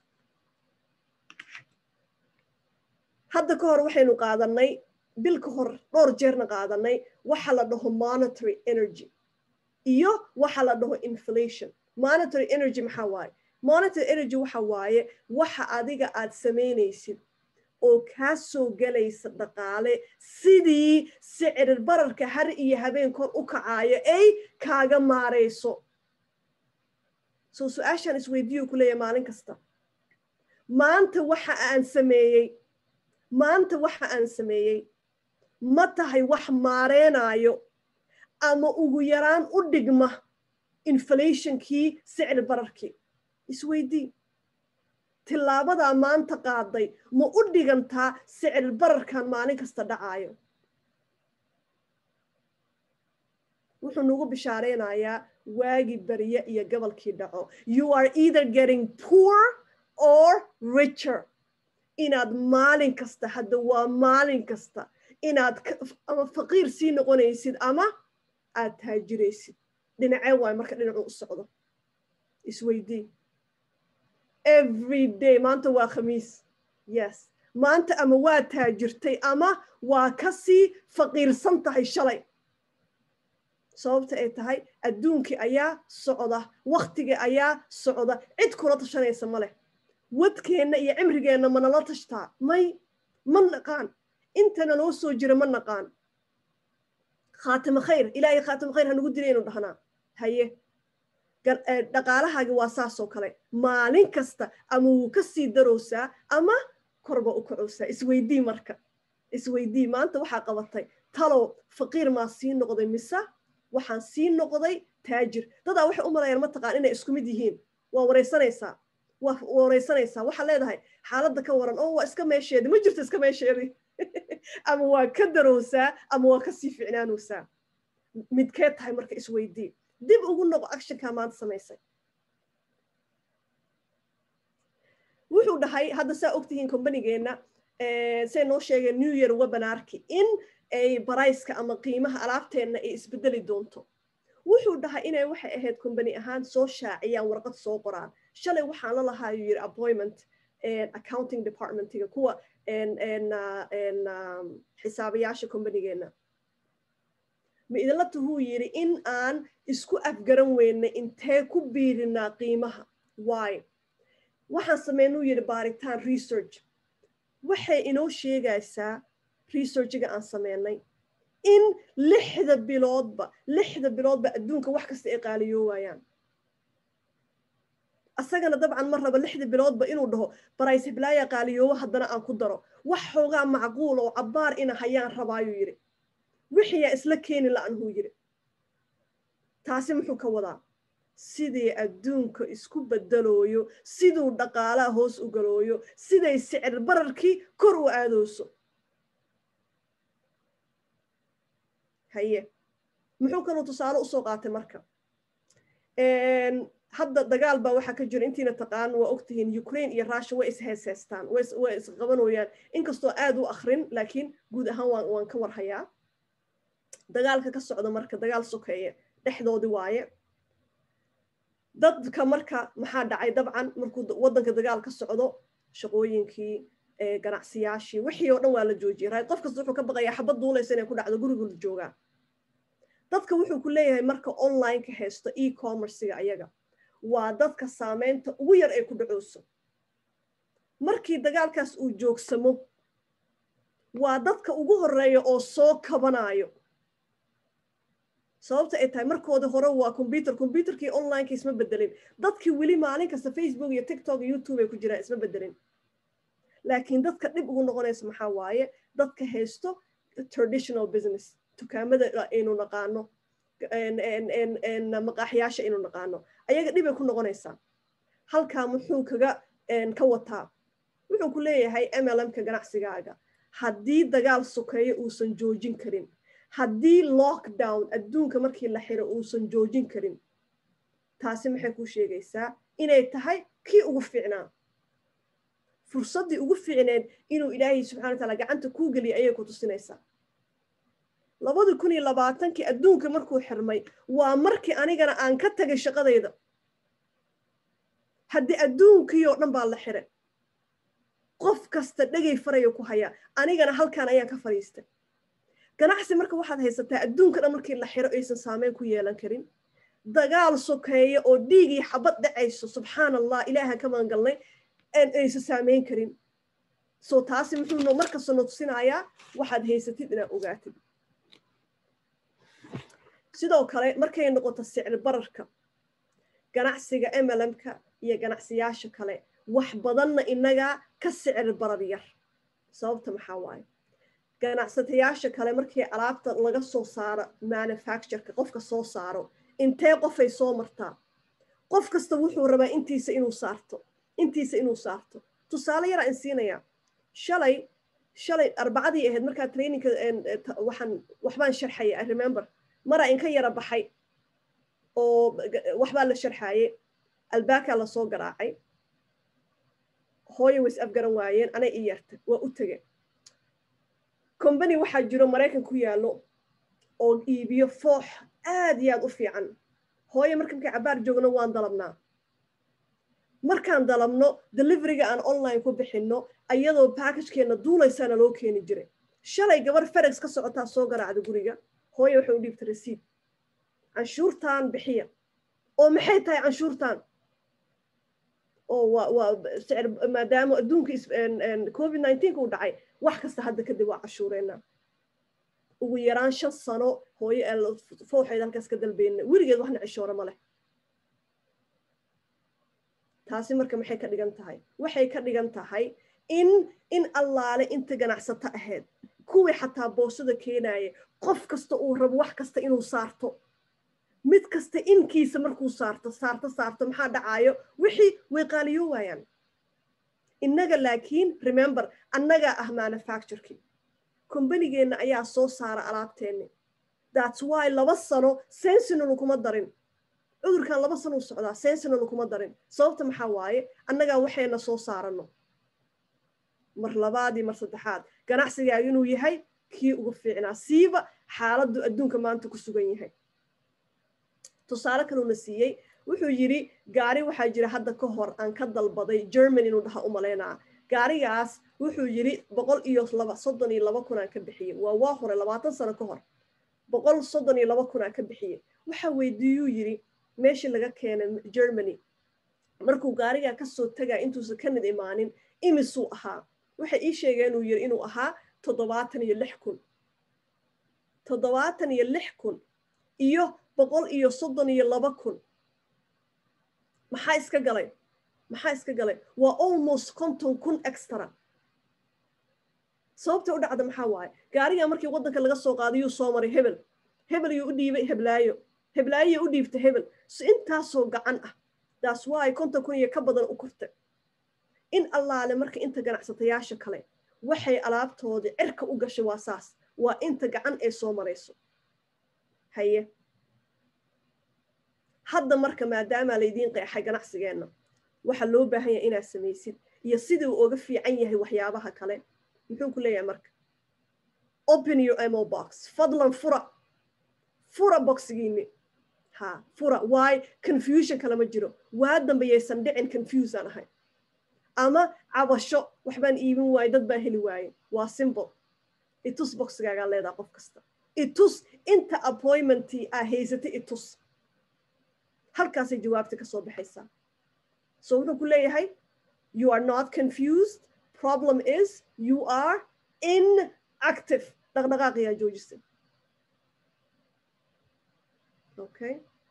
hadda ka hor waxaynu qaadanay bil ka hor dhowr jeerna qaadanay waxa la dhaho monetary energy iyo waxa la dhaho inflation monetary energy maxaa waaye monetary energy waxa waaye waxa adiga aad samaynaysid oo kaa soo gelaysa dhaqaale sidii sicirir bararka har iyo habeen kor u kacaayo ay kaaga maarayso soo su-aashaan isweydiiyo ku leeyahay maalin kasta maanta waxa aan sameeyey maanta waxa aan sameeyey ma tahay wax maareenaayo ama ugu yaraan u dhigma inflationkii sicir bararkii isweydii tilaabadaa maanta qaaday ma u dhigantaa sicir bararkan maalin kasta dhacaayo wuxuu nagu bishaareynayaa waagi barye iyo gobolkii dhaco you are either getting poor or richer inaad maalin kasta hadda waa maalin kasta inaad ama faqiir sii noqonaysid ama aad taajiraysid dhinacee waayo marka dhinacu u socdo isweydii every day maanta waa khamiis yes maanta ama waa taajirtay ama waa kasii faqiirsan tahay shalay sababta ay tahay adduunkii ayaa socda waktigii ayaa socda cid kula tashanaysa ma leh wadkeenna iyo cimrigeenna manala tashtaa may ma naqaan intana noo soo jira ma naqaan khaatimo khayr ilaahay khaatimo khayr hanugu dilaynu dhahnaa haye dhaqaalahaagi waa saasoo kale maalin kasta ama wuu ka sii darowsaa ama korba u kacowsaa isweydii marka isweydii maanta waxaa qabatay talow faqiir maa sii noqday mise waxaan sii noqday taajir dadaa waxay u malayaan mataqaan inay isku mid yihiin waa wareysanaysaa waa wareysanaysaa waxaa leedahay xaaladda ka waran oo waa iska meesheedi ma jirto iska meesheedi ama waa ka darowsaa ama waa kasii ficnaanowsaa midkee tahay marka isweydii dib ugu noqo actionkaa maanta samaysay wuxuu dhahay hadda saa ogtihiin combanigeenna say noo sheegeen new year webinarki in ay barayska ama qiimaha alaabteenna ay isbedeli doonto wuxuu dhahay inay waxay ahayd combany ahaan soo shaaciyaan warqad soo qoraan shalay waxaan la lahaa yuu yidhi appointment accounting departmentiga kuwa xisaabayaasha combanigeenna ma idinla tuhuu yidhi in aan isku afgaran weynay intee ku biirinaa qiimaha why waxaan sameynuu yidhi baaritaan research waxay inoo sheegaysaa researchiga aan sameynay in lixda biloodba lixda biloodba adduunka wax kasta ay qaaliyoowayaan asagana dabcan ma raba lixda biloodba inuu dhaho barays heblaaya qaaliyoowo haddana aan ku daro wax xoogaa macquul oo cabbaar ina hayaan rabaayuu yidhi wixiyaa isla keeni la-anhuu yidhi taasi muxuu ka wadaa sidii adduunka isku bedelooyo siduu dhaqaalaha hoos u galooyo siday sicir bararkii kor u aadooso haye muxuu kaluu tusaale usoo qaatay marka hadda dagaal baa waxaa ka jira intiina taqaan waa ogtihiin ukraine iyo russia way isheeseystaan way isqabanooyaan inkastoo aad u akrin laakiin guud ahaan waan waan ka warhayaa dagaalka ka socda marka dagaal sokeeye dhexdoodii waaye dadka marka maxaa dhacay dabcan markuu waddanka dagaal ka socdo shaqooyinkii ganacsiyaashii wixii oo dhan waa la joojiyay right qof kasta wuxuu ka baqayaa xabad duulaysa inay ku dhacdo gurigooda joogaa dadka wuxuu ku leeyahay marka online-ka haysto e-commerciga ayaga waa dadka saameynta ugu yar ay ku dhacooso markii dagaalkaas uu joogsamo waa dadka ugu horeeya oo soo kabanayo sababta ay tahay markooda hore waa combyuter combyuterkii onlineka isma bedelin dadkii weli maalin kasta facebook iyo tiktok iyo youtube ay ku jiraan isma bedelin laakiin dadka dhib ugu noqonaysa maxaa waaye dadka haysto traditional business dukaamada aynu naqaano maqaaxyaasha aynu naqaano ayaga dhibay ku noqonaysaa halkaa muxuu kaga ka wataa wuxuu ku leeyahay mlmka ganacsigaaga haddii dagaal sokeeyo uusan joojin karin haddii lockdown adduunka markii la xiro uusan joojin karin taasi maxay kuu sheegaysaa inay tahay kii ugu fiicnaa fursaddii ugu fiicneed inuu ilaahay subxana wa taala gacanta kuu geliya ayay ku tusinaysaa labadi kun iyo labaatankii adduunka markuu xirmay waa markii anigana aan ka tagay shaqadayda haddii adduunkii oo dhan baa la xiray qof kasta dhegay faraya ku hayaa anigana halkaan ayaan ka fadhiistay ganacsi marka waxaad haysataa adduunka dhan markii la xiro aysan saameyn ku yeelan karin dagaal sokeeya oo dhiigii xabad dhacayso subxaan allah ilaaha ka magangalnay aysan saameyn karin soo taasi muxuu markasta no tusinayaa waxaad haysatid inaad ogaatid sidoo kale markay noqoto sicir bararka ganacsiga mlmka iyo ganacsiyaasha kale wax badanna inagaa ka sicir barar yar sababta maxaa waaye ganacsatayaasha kale markii alaabta laga soo saaro manufactureka qofka soo saaro intee qofay soo martaa qof kasta wuxuu rabaa intiisa inuu saarto intiisa inuu saarto tusaale yaraa in siinayaa shalay shalay arbacadii ahayd markaa trainingka waxaan waxbaan sharxaya i remember maraa inka yara baxay oo waxbaa la sharxaye albaakaa lasoo garaacay hooya ways afgaran waayeen anay i yarta waa u tege combany waxaa jiro maraykan ku yaallo oo iibiyo foox aad iyo aad u fiican hooye marka markay cabaar joogno waan dalabnaa markaan dalabno deliveryga aan online ku bixinno ayadoo backagekeenna duulaysaana loo keeni jiray shalay gabar ferex ka socotaa soo garaacda guriga hooye waxay u dhiibta rasiid canshuurtaan bixiya oo maxay tahay canshuurtaan oo waa waa sicir maadaama adduunka covid nineteenka u dhacay wax kasta hadda kadib waa cashuureena ugu yaraan shan sano hooye fooxeed halkaas ka dalbeyna weligeed waxna cishoore ma leh taasi marka maxay ka dhigan tahay waxay ka dhigan tahay in in allaale inta ganacsato ahayd kuwii xataa boosada keenaya qof kasta uu rabo wax kasta inuu saarto mid kasta inkiisa markuu saarto saarto saarto maxaa dhacaayo wixii way qaaliyo waayaan innaga laakiin remember annagaa ah manufacturekii kombanigeenna ayaa soo saara alaabteenni thats why laba sano sensinolu kuma darin cudurkan laba sano u socdaa sensinolu kuma darin sababta maxaa waaye annagaa waxayna soo saarano mar labaadii mar saddexaad ganacsigaaga inuu yahay kii ugu fiicnaa siiba xaaladdu adduunka maanta ku sugan yahay tusaale kaluuna siiyey wuxuu yidhi gaari waxaa jira hadda ka hor aan ka dalbaday germany inuu dhaha u malaynaa gaarigaas wuxuu yidhi boqol iyo laba soddon iyo laba kun aan ka bixiyey waa waa hore labaatan sano ka hor boqol soddon iyo laba kun aan ka bixiyey waxaa weydiiyuu yidhi meeshii laga keenay germany markuu gaarigaa kasoo tagaa intuusan kanad imaanin imisuu ahaa waxay ii sheegeen inuu yidhi inuu ahaa toddobaatan iyo lix kun toddobaatan iyo lix kun iyo boqol iyo soddon iyo laba kun maxaa iska galay maxaa iska galay waa almost konton kun extra sababta u dhacda maxaa waaye gaarigaa markii waddanka laga soo qaadayuu soo maray hebel hebel yuu u dhiibay heblaayo heblaayoya u dhiibta hebel so intaasoo gacan ah daas waay konton kun iyo ka badan u korta in allaale marka inta ganacsatayaasha kale waxay alaabtoodii cirka u gashay waa saas waa inta gacan ee soo marayso haye hadda marka maadaamaa laydiin qeexay ganacsigeenna waxaa loo baahan yahay inaad samaysid iyo sidii uu oga fiican yahay waxyaabaha kale muxuu ku leeyahay marka open your mo box fadlan fura fura boxigiini ha fura why confusion kalama jiro waa dambe yaysan dhicin confusaan ahay ama cabasho waxbaan iibin waaye dad baan heli waaye waa simple itus boxigaagaa leedaha qof kasta itus inta appointmentii aa haysatay itus halkaasay jawaabta ka soo baxaysaa so wuxuu ku leeyahay you are not confused problem is you are inactive dhaqdhaqaaqiyaa joojisay okay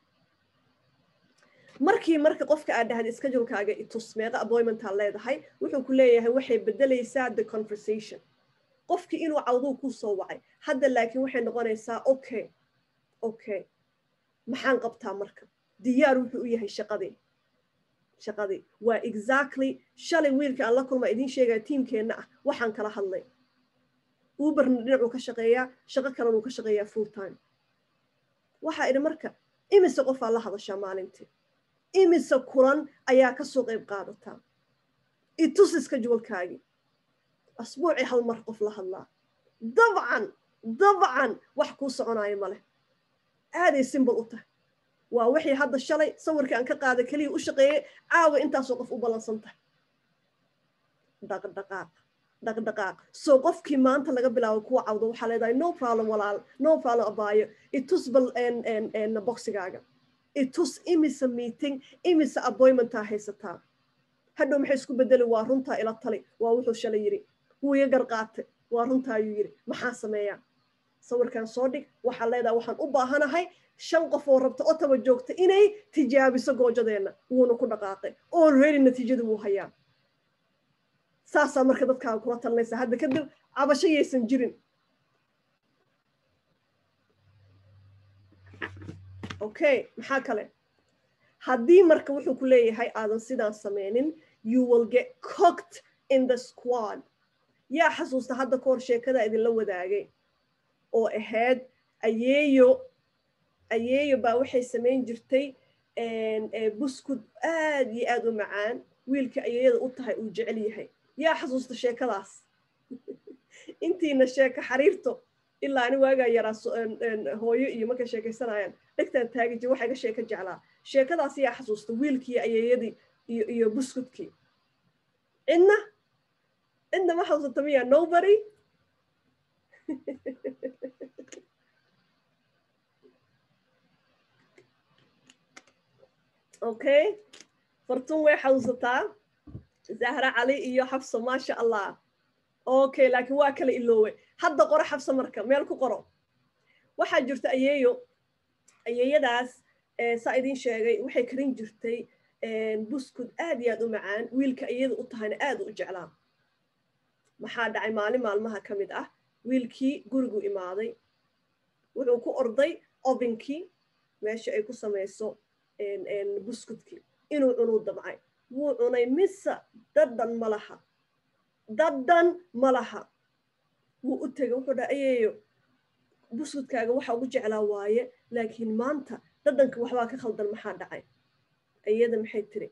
markii marka qofka aad dhahda schedulekaaga itus meeqa appointmentaa leedahay wuxuu ku leeyahay waxay bedelaysaa the conversation qofkii inuu cawduu ku soo wacay hadda laakiin waxay noqonaysaa okay okay maxaan qabtaa marka diyaar wuxuu u yahay shaqadii shaqadii waa exactly shalay wiilka aan la kulma idiin sheegaya tiimkeenna ah waxaan kala hadlay uberna dhinacuu ka shaqeeyaa shaqo kalena uu ka shaqeeyaa full time waxaa idhi marka imise qofaa la hadashaa maalintii imise kulan ayaa ka soo qayb qaadataa itusiska juwalkaagii asbuucii hal mar qof la hadlaa dabcan dabcan wax kuu soconaayo ma leh aaday simbol u tahay waa wixii hadda shalay sawirkii aan ka qaada keliya u shaqeeyey caawa intaasoo qof u ballansan tahay dhaqdhaqaaq dhaqdhaqaaq soo qofkii maanta laga bilaabo kuwa cawdo waxaa leedahay no problem walaal no problem abaayo itus bal boxigaaga itus imisa meeting imisa appointmentaa haysataa hadhow maxay isku bedeli waa runtaa ila tali waa wuxuu shalay yidhi wuu iga garqaatay waa runtaa ayuu yidhi maxaa sameeyaa sawirkan soo dhig waxaa leedahay waxaan u baahanahay shan qof oo rabta otawa joogta inay tijaabiso goojadeenna wuuna ku dhaqaaqay already natiijada wuu hayaa saasaa marka dadkaaga kula talinaysa hadda kadib cabasho yaysan jirin okay maxaa kale haddii marka wuxuu ku leeyahay aadan sidaan sameynin you will get cooked in the squad yaa xasuusta hadda kahor sheekada idinla wadaagay oo ahayd ayeeyo ayeeyo baa waxay samayn jirtay buskud aad iyo aad u macaan wiilka ayeeyada u tahay uu jecel yahay yaa xasuusta sheekadaas intiina sheeko xariirto ilaa ani waagaa yaraa hooyo iyo markay sheekaysanayaan dhegtaan taagi jir waxa iga sheeko jeclaa sheekadaas yaa xasuusta wiilkii ayeeyadii iyo iyo buskudkii cidna cidna ma xasuusata miya nobody okay fartun way xasuusataa zahra cali iyo xabso maasha allah okay laakiin waa kala iloowe hadda qoro xabso marka meel ku qoro waxaa jirta ayeeyo ayeeyadaas saa idiin sheegay waxay karin jirtay buskud aad iyo aad u macaan wiilka iyada u tahayna aad u jeclaa maxaa dhacay maalin maalmaha ka mid ah wiilkii gurigu imaaday wuxuu ku orday ovinkii meesha ay ku samayso buskudkii inuu cunuu damcay wuu cunay mise dadhan ma laha dadhan ma laha wuu u tegay wuxuu dhaha ayeeyo buskudkaaga waxa ugu jeclaa waaye laakiin maanta dadhanka waxbaa ka khaldan maxaa dhacay iyada maxay tiri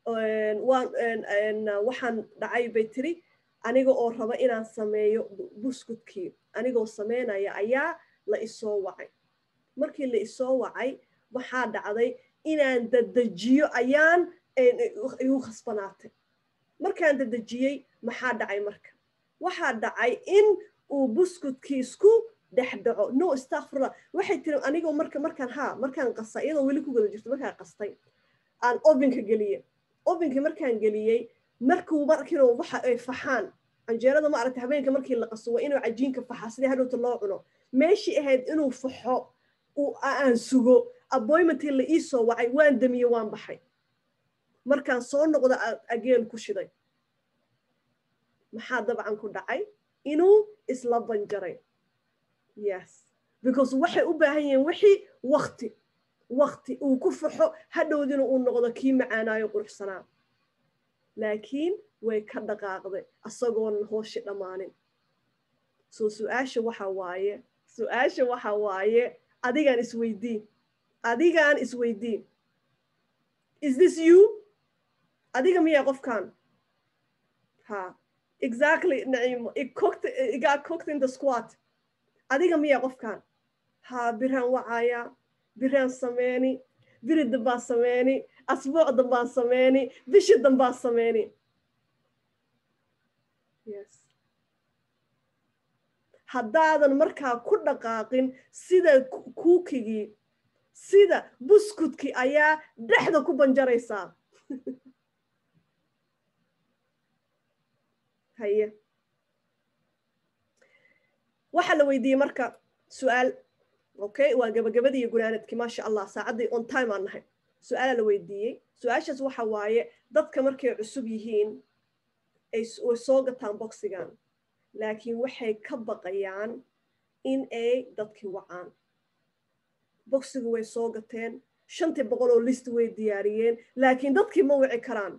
waxaan dhacay bay tiri aniga oo raba inaan sameeyo buskudkii anigoo sameynaya ayaa la isoo wacay markii la isoo wacay waxaa dhacday inaan dadejiyo ayaan igu khasbanaatay markaan dadejiyey maxaa dhacay marka waxaa dhacay in uu buskudkii isku dhex dhaco no stakfirullah waxay tiri anigoo marka markaan haa markaan qasta iyadoo weli ku gada jirto markaan qastay aan ovinka geliye ovinkii markaan geliyey markuu markiinu waxa ay faxaan canjeerada ma aragtay habeenka markii la qaso waa inuu cajiinka faxa sidii hadhowta loo cuno meeshii ahayd inuu faxo aan sugo appointmentii la ii soo wacay waan damiye waan baxay markaan soo noqda ageen ku shiday maxaa dabcan ku dhacay inuu isla banjaray yes because waxay u baahan yihiin wixii wakti wakti uu ku faxo hadhowdina uu noqdo kii macaanaayo quruxsanaa laakiin way ka dhaqaaqday asagoonan hooshi dhammaanin soo su-aasha waxa waaye su-aasha waxa waaye adigaan isweydiin adigaan isweydiin is this you adiga miyaa qofkan ha exactly naciimo it cooked it got cooked in the squat adiga miyaa qofkan ha biraan wacaya biraan sameeni biri dambaan sameeni asbuuc dambaan sameeni bishi dambaan sameeni haddaadan markaa ku dhaqaaqin sida kuukigii sida buskudkii ayaa dhexda ku banjaraysaa haye waxaa la weydiiyey marka su-aal okay waa gabagabadii iyo gunaanadkii maasha allah saacaddii on time aan nahay su-aalaa la weydiiyey su-aashaas waxa waaye dadka markay cusub yihiin ay way soo gataan boxigan laakiin waxay ka baqayaan in ay dadkii wacaan boxiga way soo gateen shantii boqol oo list way diyaariyeen laakiin dadkii ma wici karaan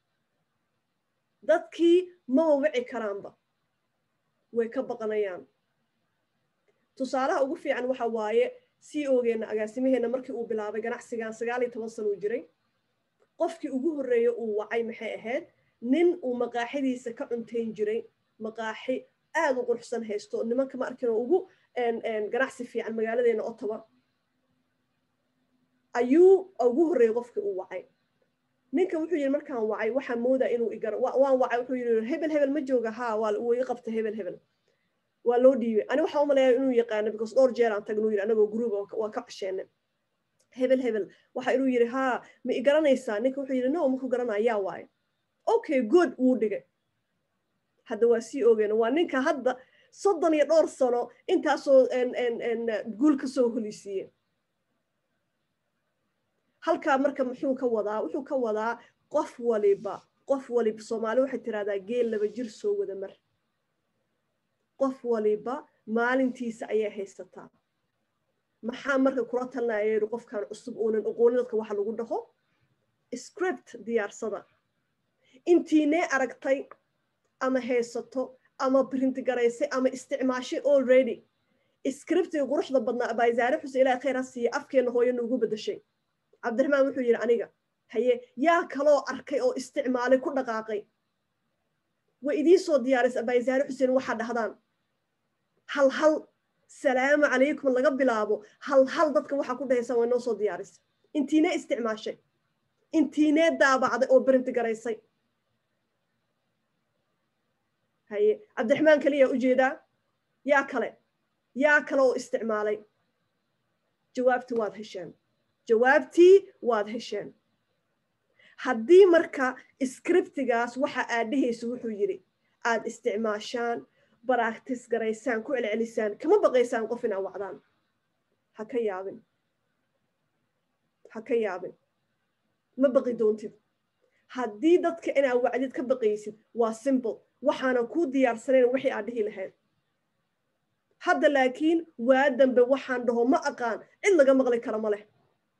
dadkii mama wici karaanba way ka baqanayaan tusaalaha ugu fiican waxa waaye c ogeenna agaasimaheenna markii uu bilaabay ganacsigan sagaal iyo toban sana uu jiray qofkii ugu horreeya uu wacay maxay ahayd nin uu maqaaxidiisa ka cuntayn jiray maqaaxi aad u quruxsan haysto nimanka ma arkin oo ugu ganacsi fiican magaaladeena ottawa ayuu ugu horreeyey qofkii uu wacay ninka wuxuu yidhi markaan wacay waxaan moodaa inuu igara waan wacay wuxuu yidhi hebel hebel ma jooga haa waa uu ii qabtay hebel hebel waa loo dhiibay ani waxaa u maleeyaa inuu yaqaano because dhowr jeer aan tagnuu yidhi anagoo gruuba waa ka cosheene hebel hebel waxa inuu yidhi haa ma i garanaysaa ninka wuxuu yidhi no maku garanaya yaa waaye okay good wuu dhigay hadda waa sii ogeena waa ninka hadda soddon iyo dhowr sano intaasoo guul ka soo holisiiye halkaa marka muxuu ka wadaa wuxuu ka wadaa qof waliba qof waliba soomaali waxay tirahdaa geel laba jir soo wada mar qof waliba maalintiisa ayay haysataa maxaa marka kula talinaya yidhi qofkan cusub uunan oqoonin dadka waxa lagu dhaho script diyaarsada intiinee aragtay ama haysato ama print garaysay ama isticmaashay already scriptiga quruxda badnaa abaazaare xuse ilaah khayr ha siiya afkeenna hooyo nuugu bedashay cabdiraxmaan wuxuu yidhi aniga haye yaa kaloo arkay oo isticmaalay ku dhaqaaqay way idii soo diyaaraysa abaazaare xuseen waxaa dhahdaan hal hal salaamu calaykum laga bilaabo hal hal dadka waxaa ku dhahaysa way noo soo diyaarisa intiinee isticmaashay intiinee daabacday oo berinti garaysay haye cabdiraxmaan kaliyaa ujeedaa yaa kale yaa kale oo isticmaalay jawaabtii waad hesheen jawaabtii waad hesheen haddii marka scriptigaas waxa aad dhehaysa wuxuu yidhi aad isticmaashaan baraagtis garaysaan ku celcelisaan kama baqaysaan qof inaa wacdaan ha ka yaabin ha ka yaabin ma baqi doontid haddii dadka inaa wacdid ka baqaysid waa simple waxaanan kuu diyaarsanayn wixii aad dhihi lahayd hadda laakiin waa dambe waxaan dhaho ma aqaan cid laga maqli kara ma leh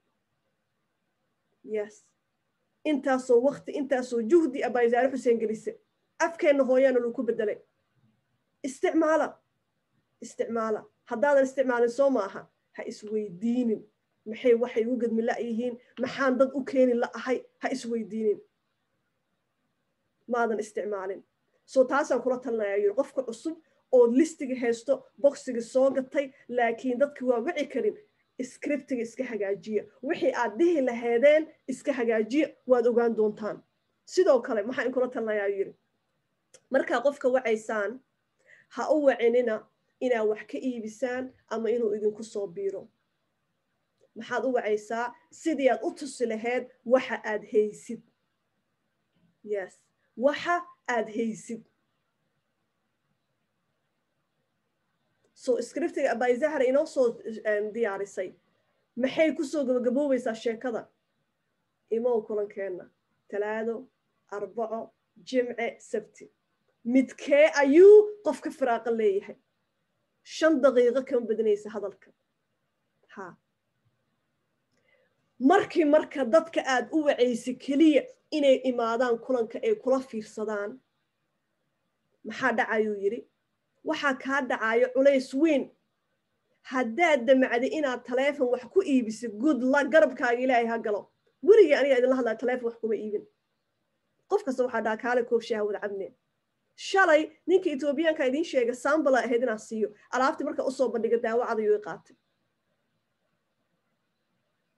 yes intaasoo wakti intaasoo juhdi abaysaare xuseen gelise afkeenna hooyaana luu ku bedelay isticmaala isticmaala haddaadan isticmaalin soo maaha ha isweydiinin maxay waxay u gedmi la'yihiin maxaan dad u keeni la'ahay ha isweydiinin maadan isticmaalin soo taasaan kula talinayaa yiri qofka cusub oo listiga haysto boksiga soo gatay laakiin dadka waa wici karin scriptiga iska hagaajiya wixii aad dhihi lahaydeen iska hagaajiya waad ogaan doontaan sidoo kale maxaa in kula talinayaa yiri markaa qofka wacaysaan ha u wacinina inaad wax ka iibisaan ama inuu idinku soo biiro maxaad u wacaysaa sidii aad u tusi lahayd waxa aad haysid yes waxa aad haysid so scriptiga abayzahra inoo soo diyaarisay maxay kusoo gabagaboobaysaa sheekada imow kulankeenna talaado arbaco jimce sabti midkee ayuu qofka firaaqa leeyahay shan daqiiqo kama badinaysa hadalka ha markii marka dadka aad u wacaysa keliya inay imaadaan kulanka ay kula fiirsadaan maxaa dhacayuu yidhi waxaa kaa dhacayo culays weyn haddaad damacday inaad taleefon wax ku iibisa good la garabkaaga ilaahay ha galo werigii aniga idinla hadlaya taleefon wax kuma iibin qof kasta waxaa dhaha kaale koobshaha wada cabne shalay ninka etoobiyaanka idiin sheega sambala ahayd inaan siiyo alaabtii marka usoo bandhiga daawacadayuu i qaatay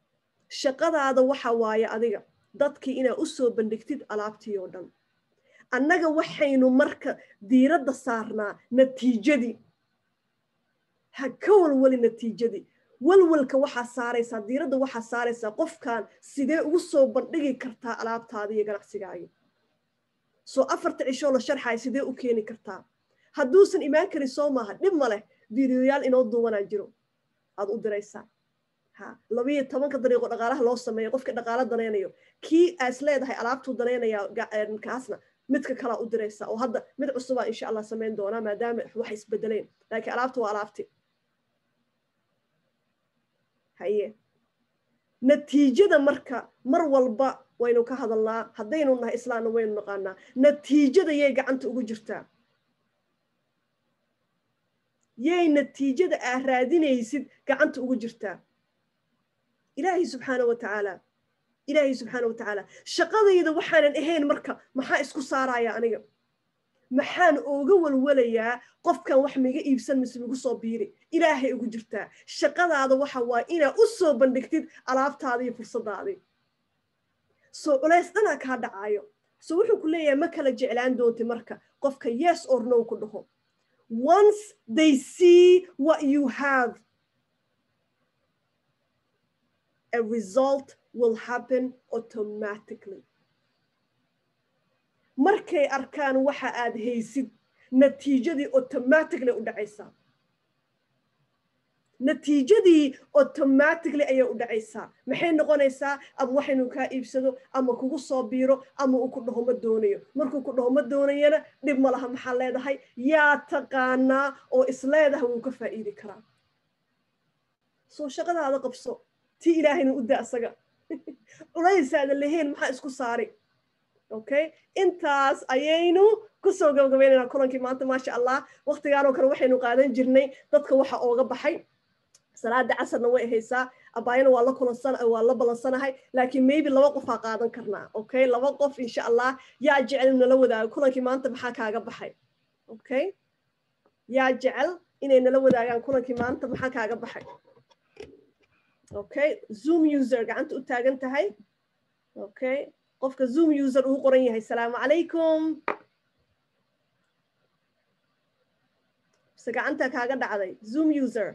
shaqadaada waxa waaye adiga dadkii inaad u soo bandhigtid alaabtii oo dhan annaga waxaynu marka diiradda saarnaa natiijadii ha ka walwali natiijadii walwalka waxaa saaraysaa diiradda waxaa saaraysaa qofkan sidee ugu soo bandhigi kartaa alaabtaada iyo ganacsigaagi soo afarta cishoo la sharxaya sidee u keeni kartaa hadduusan imaan karin soo maaha dhib ma leh videoyaal inoo duubanaa jiro aad u diraysaa ha labiyo tobanka dariiqo dhaqaalaha loo sameeyo qofka dhaqaalo danaynayo kii aas leedahay alaabtuu danaynaya kaasna midka kalaa u diraysaa oo hadda mid cusubaa insha allah samayn doonaa maadaama wax isbedeleen laakiin alaabta waa alaabti haye natiijada marka mar walba waynu ka hadalnaa haddaynu nahay islaamna waynu naqaanaa natiijada yay gacanta ugu jirtaa yay natiijada aa raadinaysid gacanta ugu jirtaa ilaahay subxaana wa tacaala ilaahay subxaana wa tacaala shaqadayda waxaanan ahayn marka maxaa isku saaraya aniga maxaan ooga walwalayaa qofkan wax miga iibsan mise migu soo biiri ilaahay ugu jirtaa shaqadaada waxa waa inaa u soo bandhigtid alaabtaada iyo fursadaadii soo culays dhanaa kaa dhacaayo so wuxuu ku leeyahay ma kala jeclaan doonti marka qofka yes or no ku dhaho once they see what you have a result will happen automatically markay arkaan waxa aad haysid natiijadii automatically u dhacaysaa natiijadii automatically ayay u dhacaysaa maxay noqonaysaa ama waxaynu kaa iibsado ama kugu soo biiro ama uu ku dhaho ma doonayo markuu ku dhaho ma doonayana dhib ma laha maxaa leedahay yaa taqaanaa oo isleedaha wuu ka faa'iidi karaa soo shaqadaada qabso tii ilaahayna u da asaga culaysaada lahayn maxaa isku saari okay intaas ayaynu kusoo gabagabaynaynaa kulankii maanta maasha allah waktigaanoo kale waxaynu qaadan jirnay dadka waxa ooga baxay salaada casarna way haysaa abaayana waa la kulansan waa la balansanahay laakiin maybe laba qofaa qaadan karnaa okay laba qof insha allah yaa jecel nala wadaago kulankii maanta maxaa kaaga baxay okay yaa jecel inay nala wadaagaan kulankii maanta maxaa kaaga baxay okay zoom user gacanta u taagan tahay okay qofka zoom user uu qoran yahay salaamu calaykum mise gacanta kaaga dhacday zoom user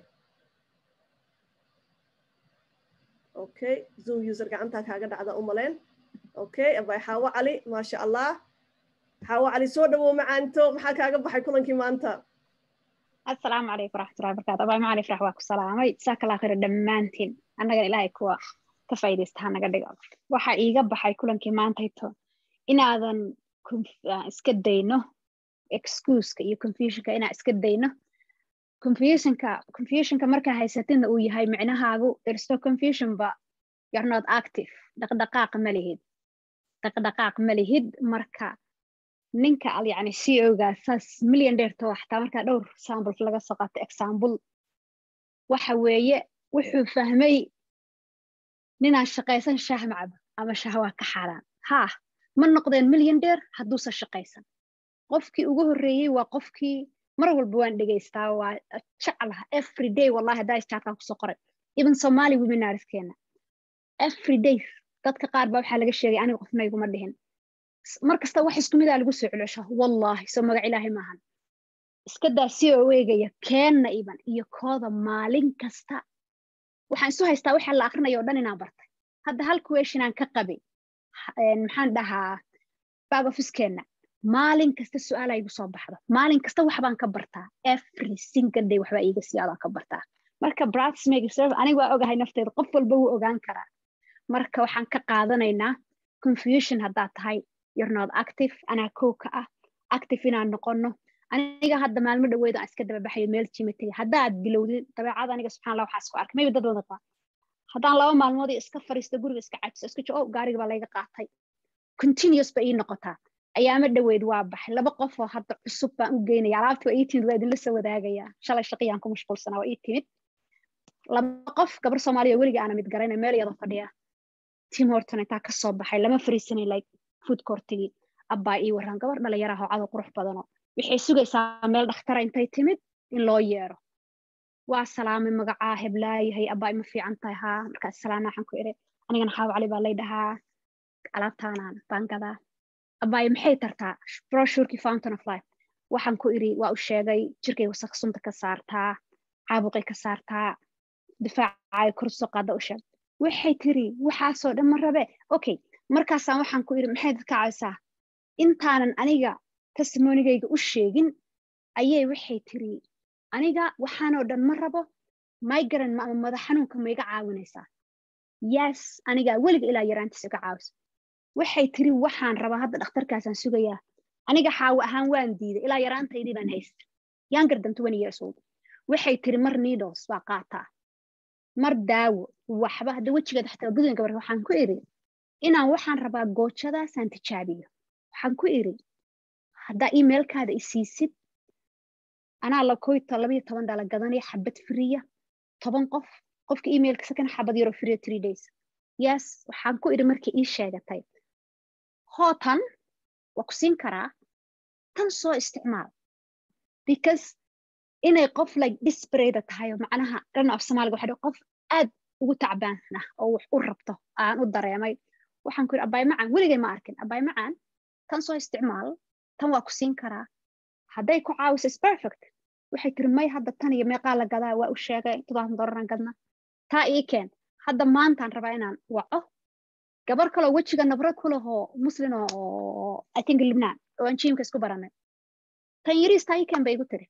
okay zoom user gacanta kaaga dhacda u maleen okay abay xaawo cali maasha allah xaawo cali soo dhawow macaanto maxaa kaaga baxay kulankii maanta asalaamu calaykum waraxmatullahi barakaatu abaa macali farax waa ku salaamay jazaaka allah khayr dhammaantiin annagana ilaahay kuwa ka faa'iidaysta ha naga dhigo waxa iiga baxay kulankii maantayto inaadan iska dayno excuuska iyo confusionka inaa iska dayno confusionka confusionka markaa haysatidna uu yahay micnahaagu there's no confusion ba you're not active dhaqdhaqaaq ma lihid dhaqdhaqaaq ma lihid marka ninka al yani c o ga saas million dheerto xataa markaa dhowr sample laga soo qaato example waxa weeye wuxuu fahmay ninaan shaqaysan shaah macabo ama shaah waa ka xaaraan haa ma noqdeen million dheer hadduusan shaqaysan qofkii ugu horreeyey waa qofkii mar walba waan dhegaystaa waa jeclaha every day wallahi haddaa isjaarkaan kusoo qoray even somali webinarskeena every day dadka qaar baa waxaa laga sheegay aniga qofna iguma dhihin mar kasta wax isku midaa lagu soo celcesha wallahi soo magac ilaahay maahan iska daa si oo eegaya keenna iban iyo kooda maalin kasta waxaan isu haystaa waxa la akrinaya o dhan inaan bartay hadda hal question aan ka qabay maxaan dhahaa back officekeenna maalin kasta su-aala igu soo baxda maalin kasta waxbaan ka bartaa every single day waxbaa iiga siyaadaan ka bartaa marka bratsmagserve aniga waa ogahay nafteeda qof walba wuu ogaan karaa marka waxaan ka qaadanaynaa confusion haddaad tahay you're not active anaa kow ka ah active inaan noqono aniga hadda maalmo dhaweed aan iska daba baxayo meel jima tegay haddaad bilowdin dabeecada aniga subxan allah waxaa isku arkay maybe dad wada qaa haddaan laba maalmood iska fariisto guriga iska cajiso iska jo gaariga baa layga qaatay continuous ba ii noqotaa ayaama dhaweyd waa baxay laba qof oo hadda cusub baan u geynaya alaabta waa ii timid waa idinla soo wadaagaya shalay shaqiyaan ku mashquulsanaa waa ii timid laba qof gabar soomaaliya weliga aana mid garayna meel iyada fadhiya tim horton intaa ka soo baxay lama fariisanay like food courtigii abbaa ii warran gabar dhalinyaraha oo cadow qurux badano waxay sugaysaa meel dhakhtara intay timid in loo yeero waa salaamay magacaa heblaayahay abbaa ima fiican tahay haa markaas salaana waxaan ku iri anigana xaawo cali baa lay dhahaa alaabtaanaan baan gadaa abaayo maxay tartaa broshurkii fountain of life waxaan ku iri waa u sheegay jirkay wasaq sunta ka saartaa caabuqay ka saartaa difaacay kor soo qaada u sheeg waxay tiri waxaasoo dhan ma rabe okay markaasaan waxaan ku iri maxay dadka caawisaa intaanan aniga testimonigayga u sheegin ayay waxay tiri aniga waxaanoo dhan ma rabo migaran ama madax xanuunka ma iga caawinaysaa yes aniga weliga ilaa yaraantiisa iga caawisa waxay tiri waxaan rabaa hadda dhakhtarkaasaan sugayaa aniga xaawo ahaan waan diiday ilaa yaraantaydii baan haysta younger than twenty years old waxay tiri mar needles baa qaataa mar daawo waxba hadda wejigeeda xataa gudun gabar waxaan ku iri inaan waxaan rabaa goojadaasaan tijaabiyo waxaan ku iri haddaa emailkaada isiisid anaa lakoyta labayo toban dhala gadanaya xabad friya toban qof qofka emailka sakan xabad yaroo friya three days yes waxaan ku iri markii ii sheegatay hootan waa ku siin karaa tan soo isticmaal because inay qof like disparada tahay oo macnaha dhan af soomaaliga waxa qof aad ugu tacbaana oo wax u rabto aan u dareemay waxaan ku yidhi abaay macaan weligay ma arkin abaay macaan tan soo isticmaal tan waa ku siin karaa hadday ku caawiso is perfect waxay tiri may hadda tan iyo meeqaa la gadaa waa u sheegay todobaatan dolaran gadna taa ii keen hadda maantaan rabaa inaan waco gabar kaloo wejiga nabrad ku lahoo muslin oo i think libnaan oo aan jiimka isku baranay tan yariis taa ii keen bay igu tiri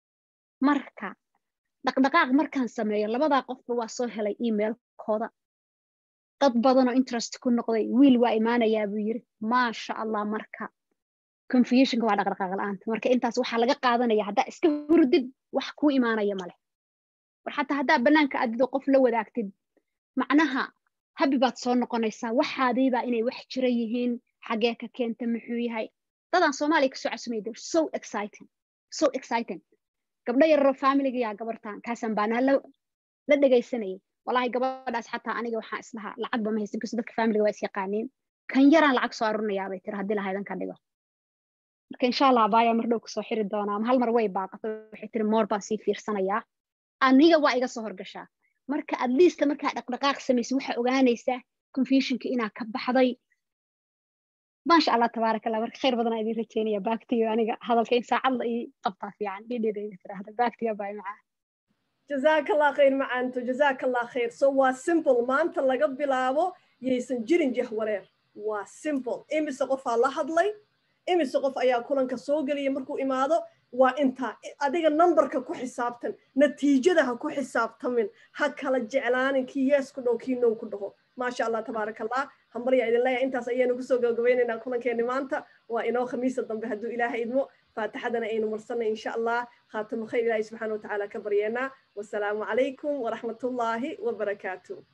marka dhaqdhaqaaq markaan sameeyo labadaa qofba waa soo helay emailkooda dad badanoo interest ku noqday wiil waa imaanayaa buu yiri maasha allah marka confusionka waa dhaqdhaqaaq la-aanta marka intaas waxaa laga qaadanaya haddaa iska hurdid wax kuu imaanaya male war xataa haddaa bannaanka adido qof la wadaagtid macnaha habi baad soo noqonaysaa waxaadiibaa inay wax jira yihiin xagee ka keenta muxuu yahay dadaan soomaaliya kasoo casumay they're so exciting so exciting gabdho yararoo familiga yaa gabartan kaasaan baanaa la dhegaysanayay walahi gabadhaas xataa aniga waxaan islahaa lacagba ma haysan kasto dadka familiga waa is yaqaaniin kan yaraan lacag soo arurinayaa bay tiri haddii lahaydan ka dhigo marka insha allah abaaya mar dhow kasoo xiri doonaa hal mar way baaqato waxay tiri moor baan sii fiirsanayaa aniga waa iga soo horgashaa marka at least markaa dhaqdhaqaaq samaysa waxaa ogaanaysaa confusionka inaa ka baxday maasha allah tabaaraka allah marka khayr badan idin rajeynaya baagtiyo aniga hadalka in saacad la ii qabtaa fiican dhidhidayda tiraahda baagtiyo baa macaa jazaaka allah khayr macaanto jazaaka allah khayr so waa simple maanta laga bilaabo yaysan jirin jahwareer waa simple imise qofaa la hadlay imise qof ayaa kulanka soo geliya markuu imaado waa intaa adiga numberka ku xisaabtan natiijada ha ku xisaabtamin ha kala jeclaanin kii yees ku dhow kii now ku dhaho maasha allah tabaaraka allah hambaryaa idin leeyahay intaas ayaynu kusoo gabagabaynaynaa kulankeeni maanta waa inoo khamiisa dambe hadduu ilaahay idmo faatixadana aynu marsanay insha allah khaatamo khayr ilaahi subxaana watacaala ka baryeenaa wasalaamu calaykum waraxmatullaahi wabarakaatu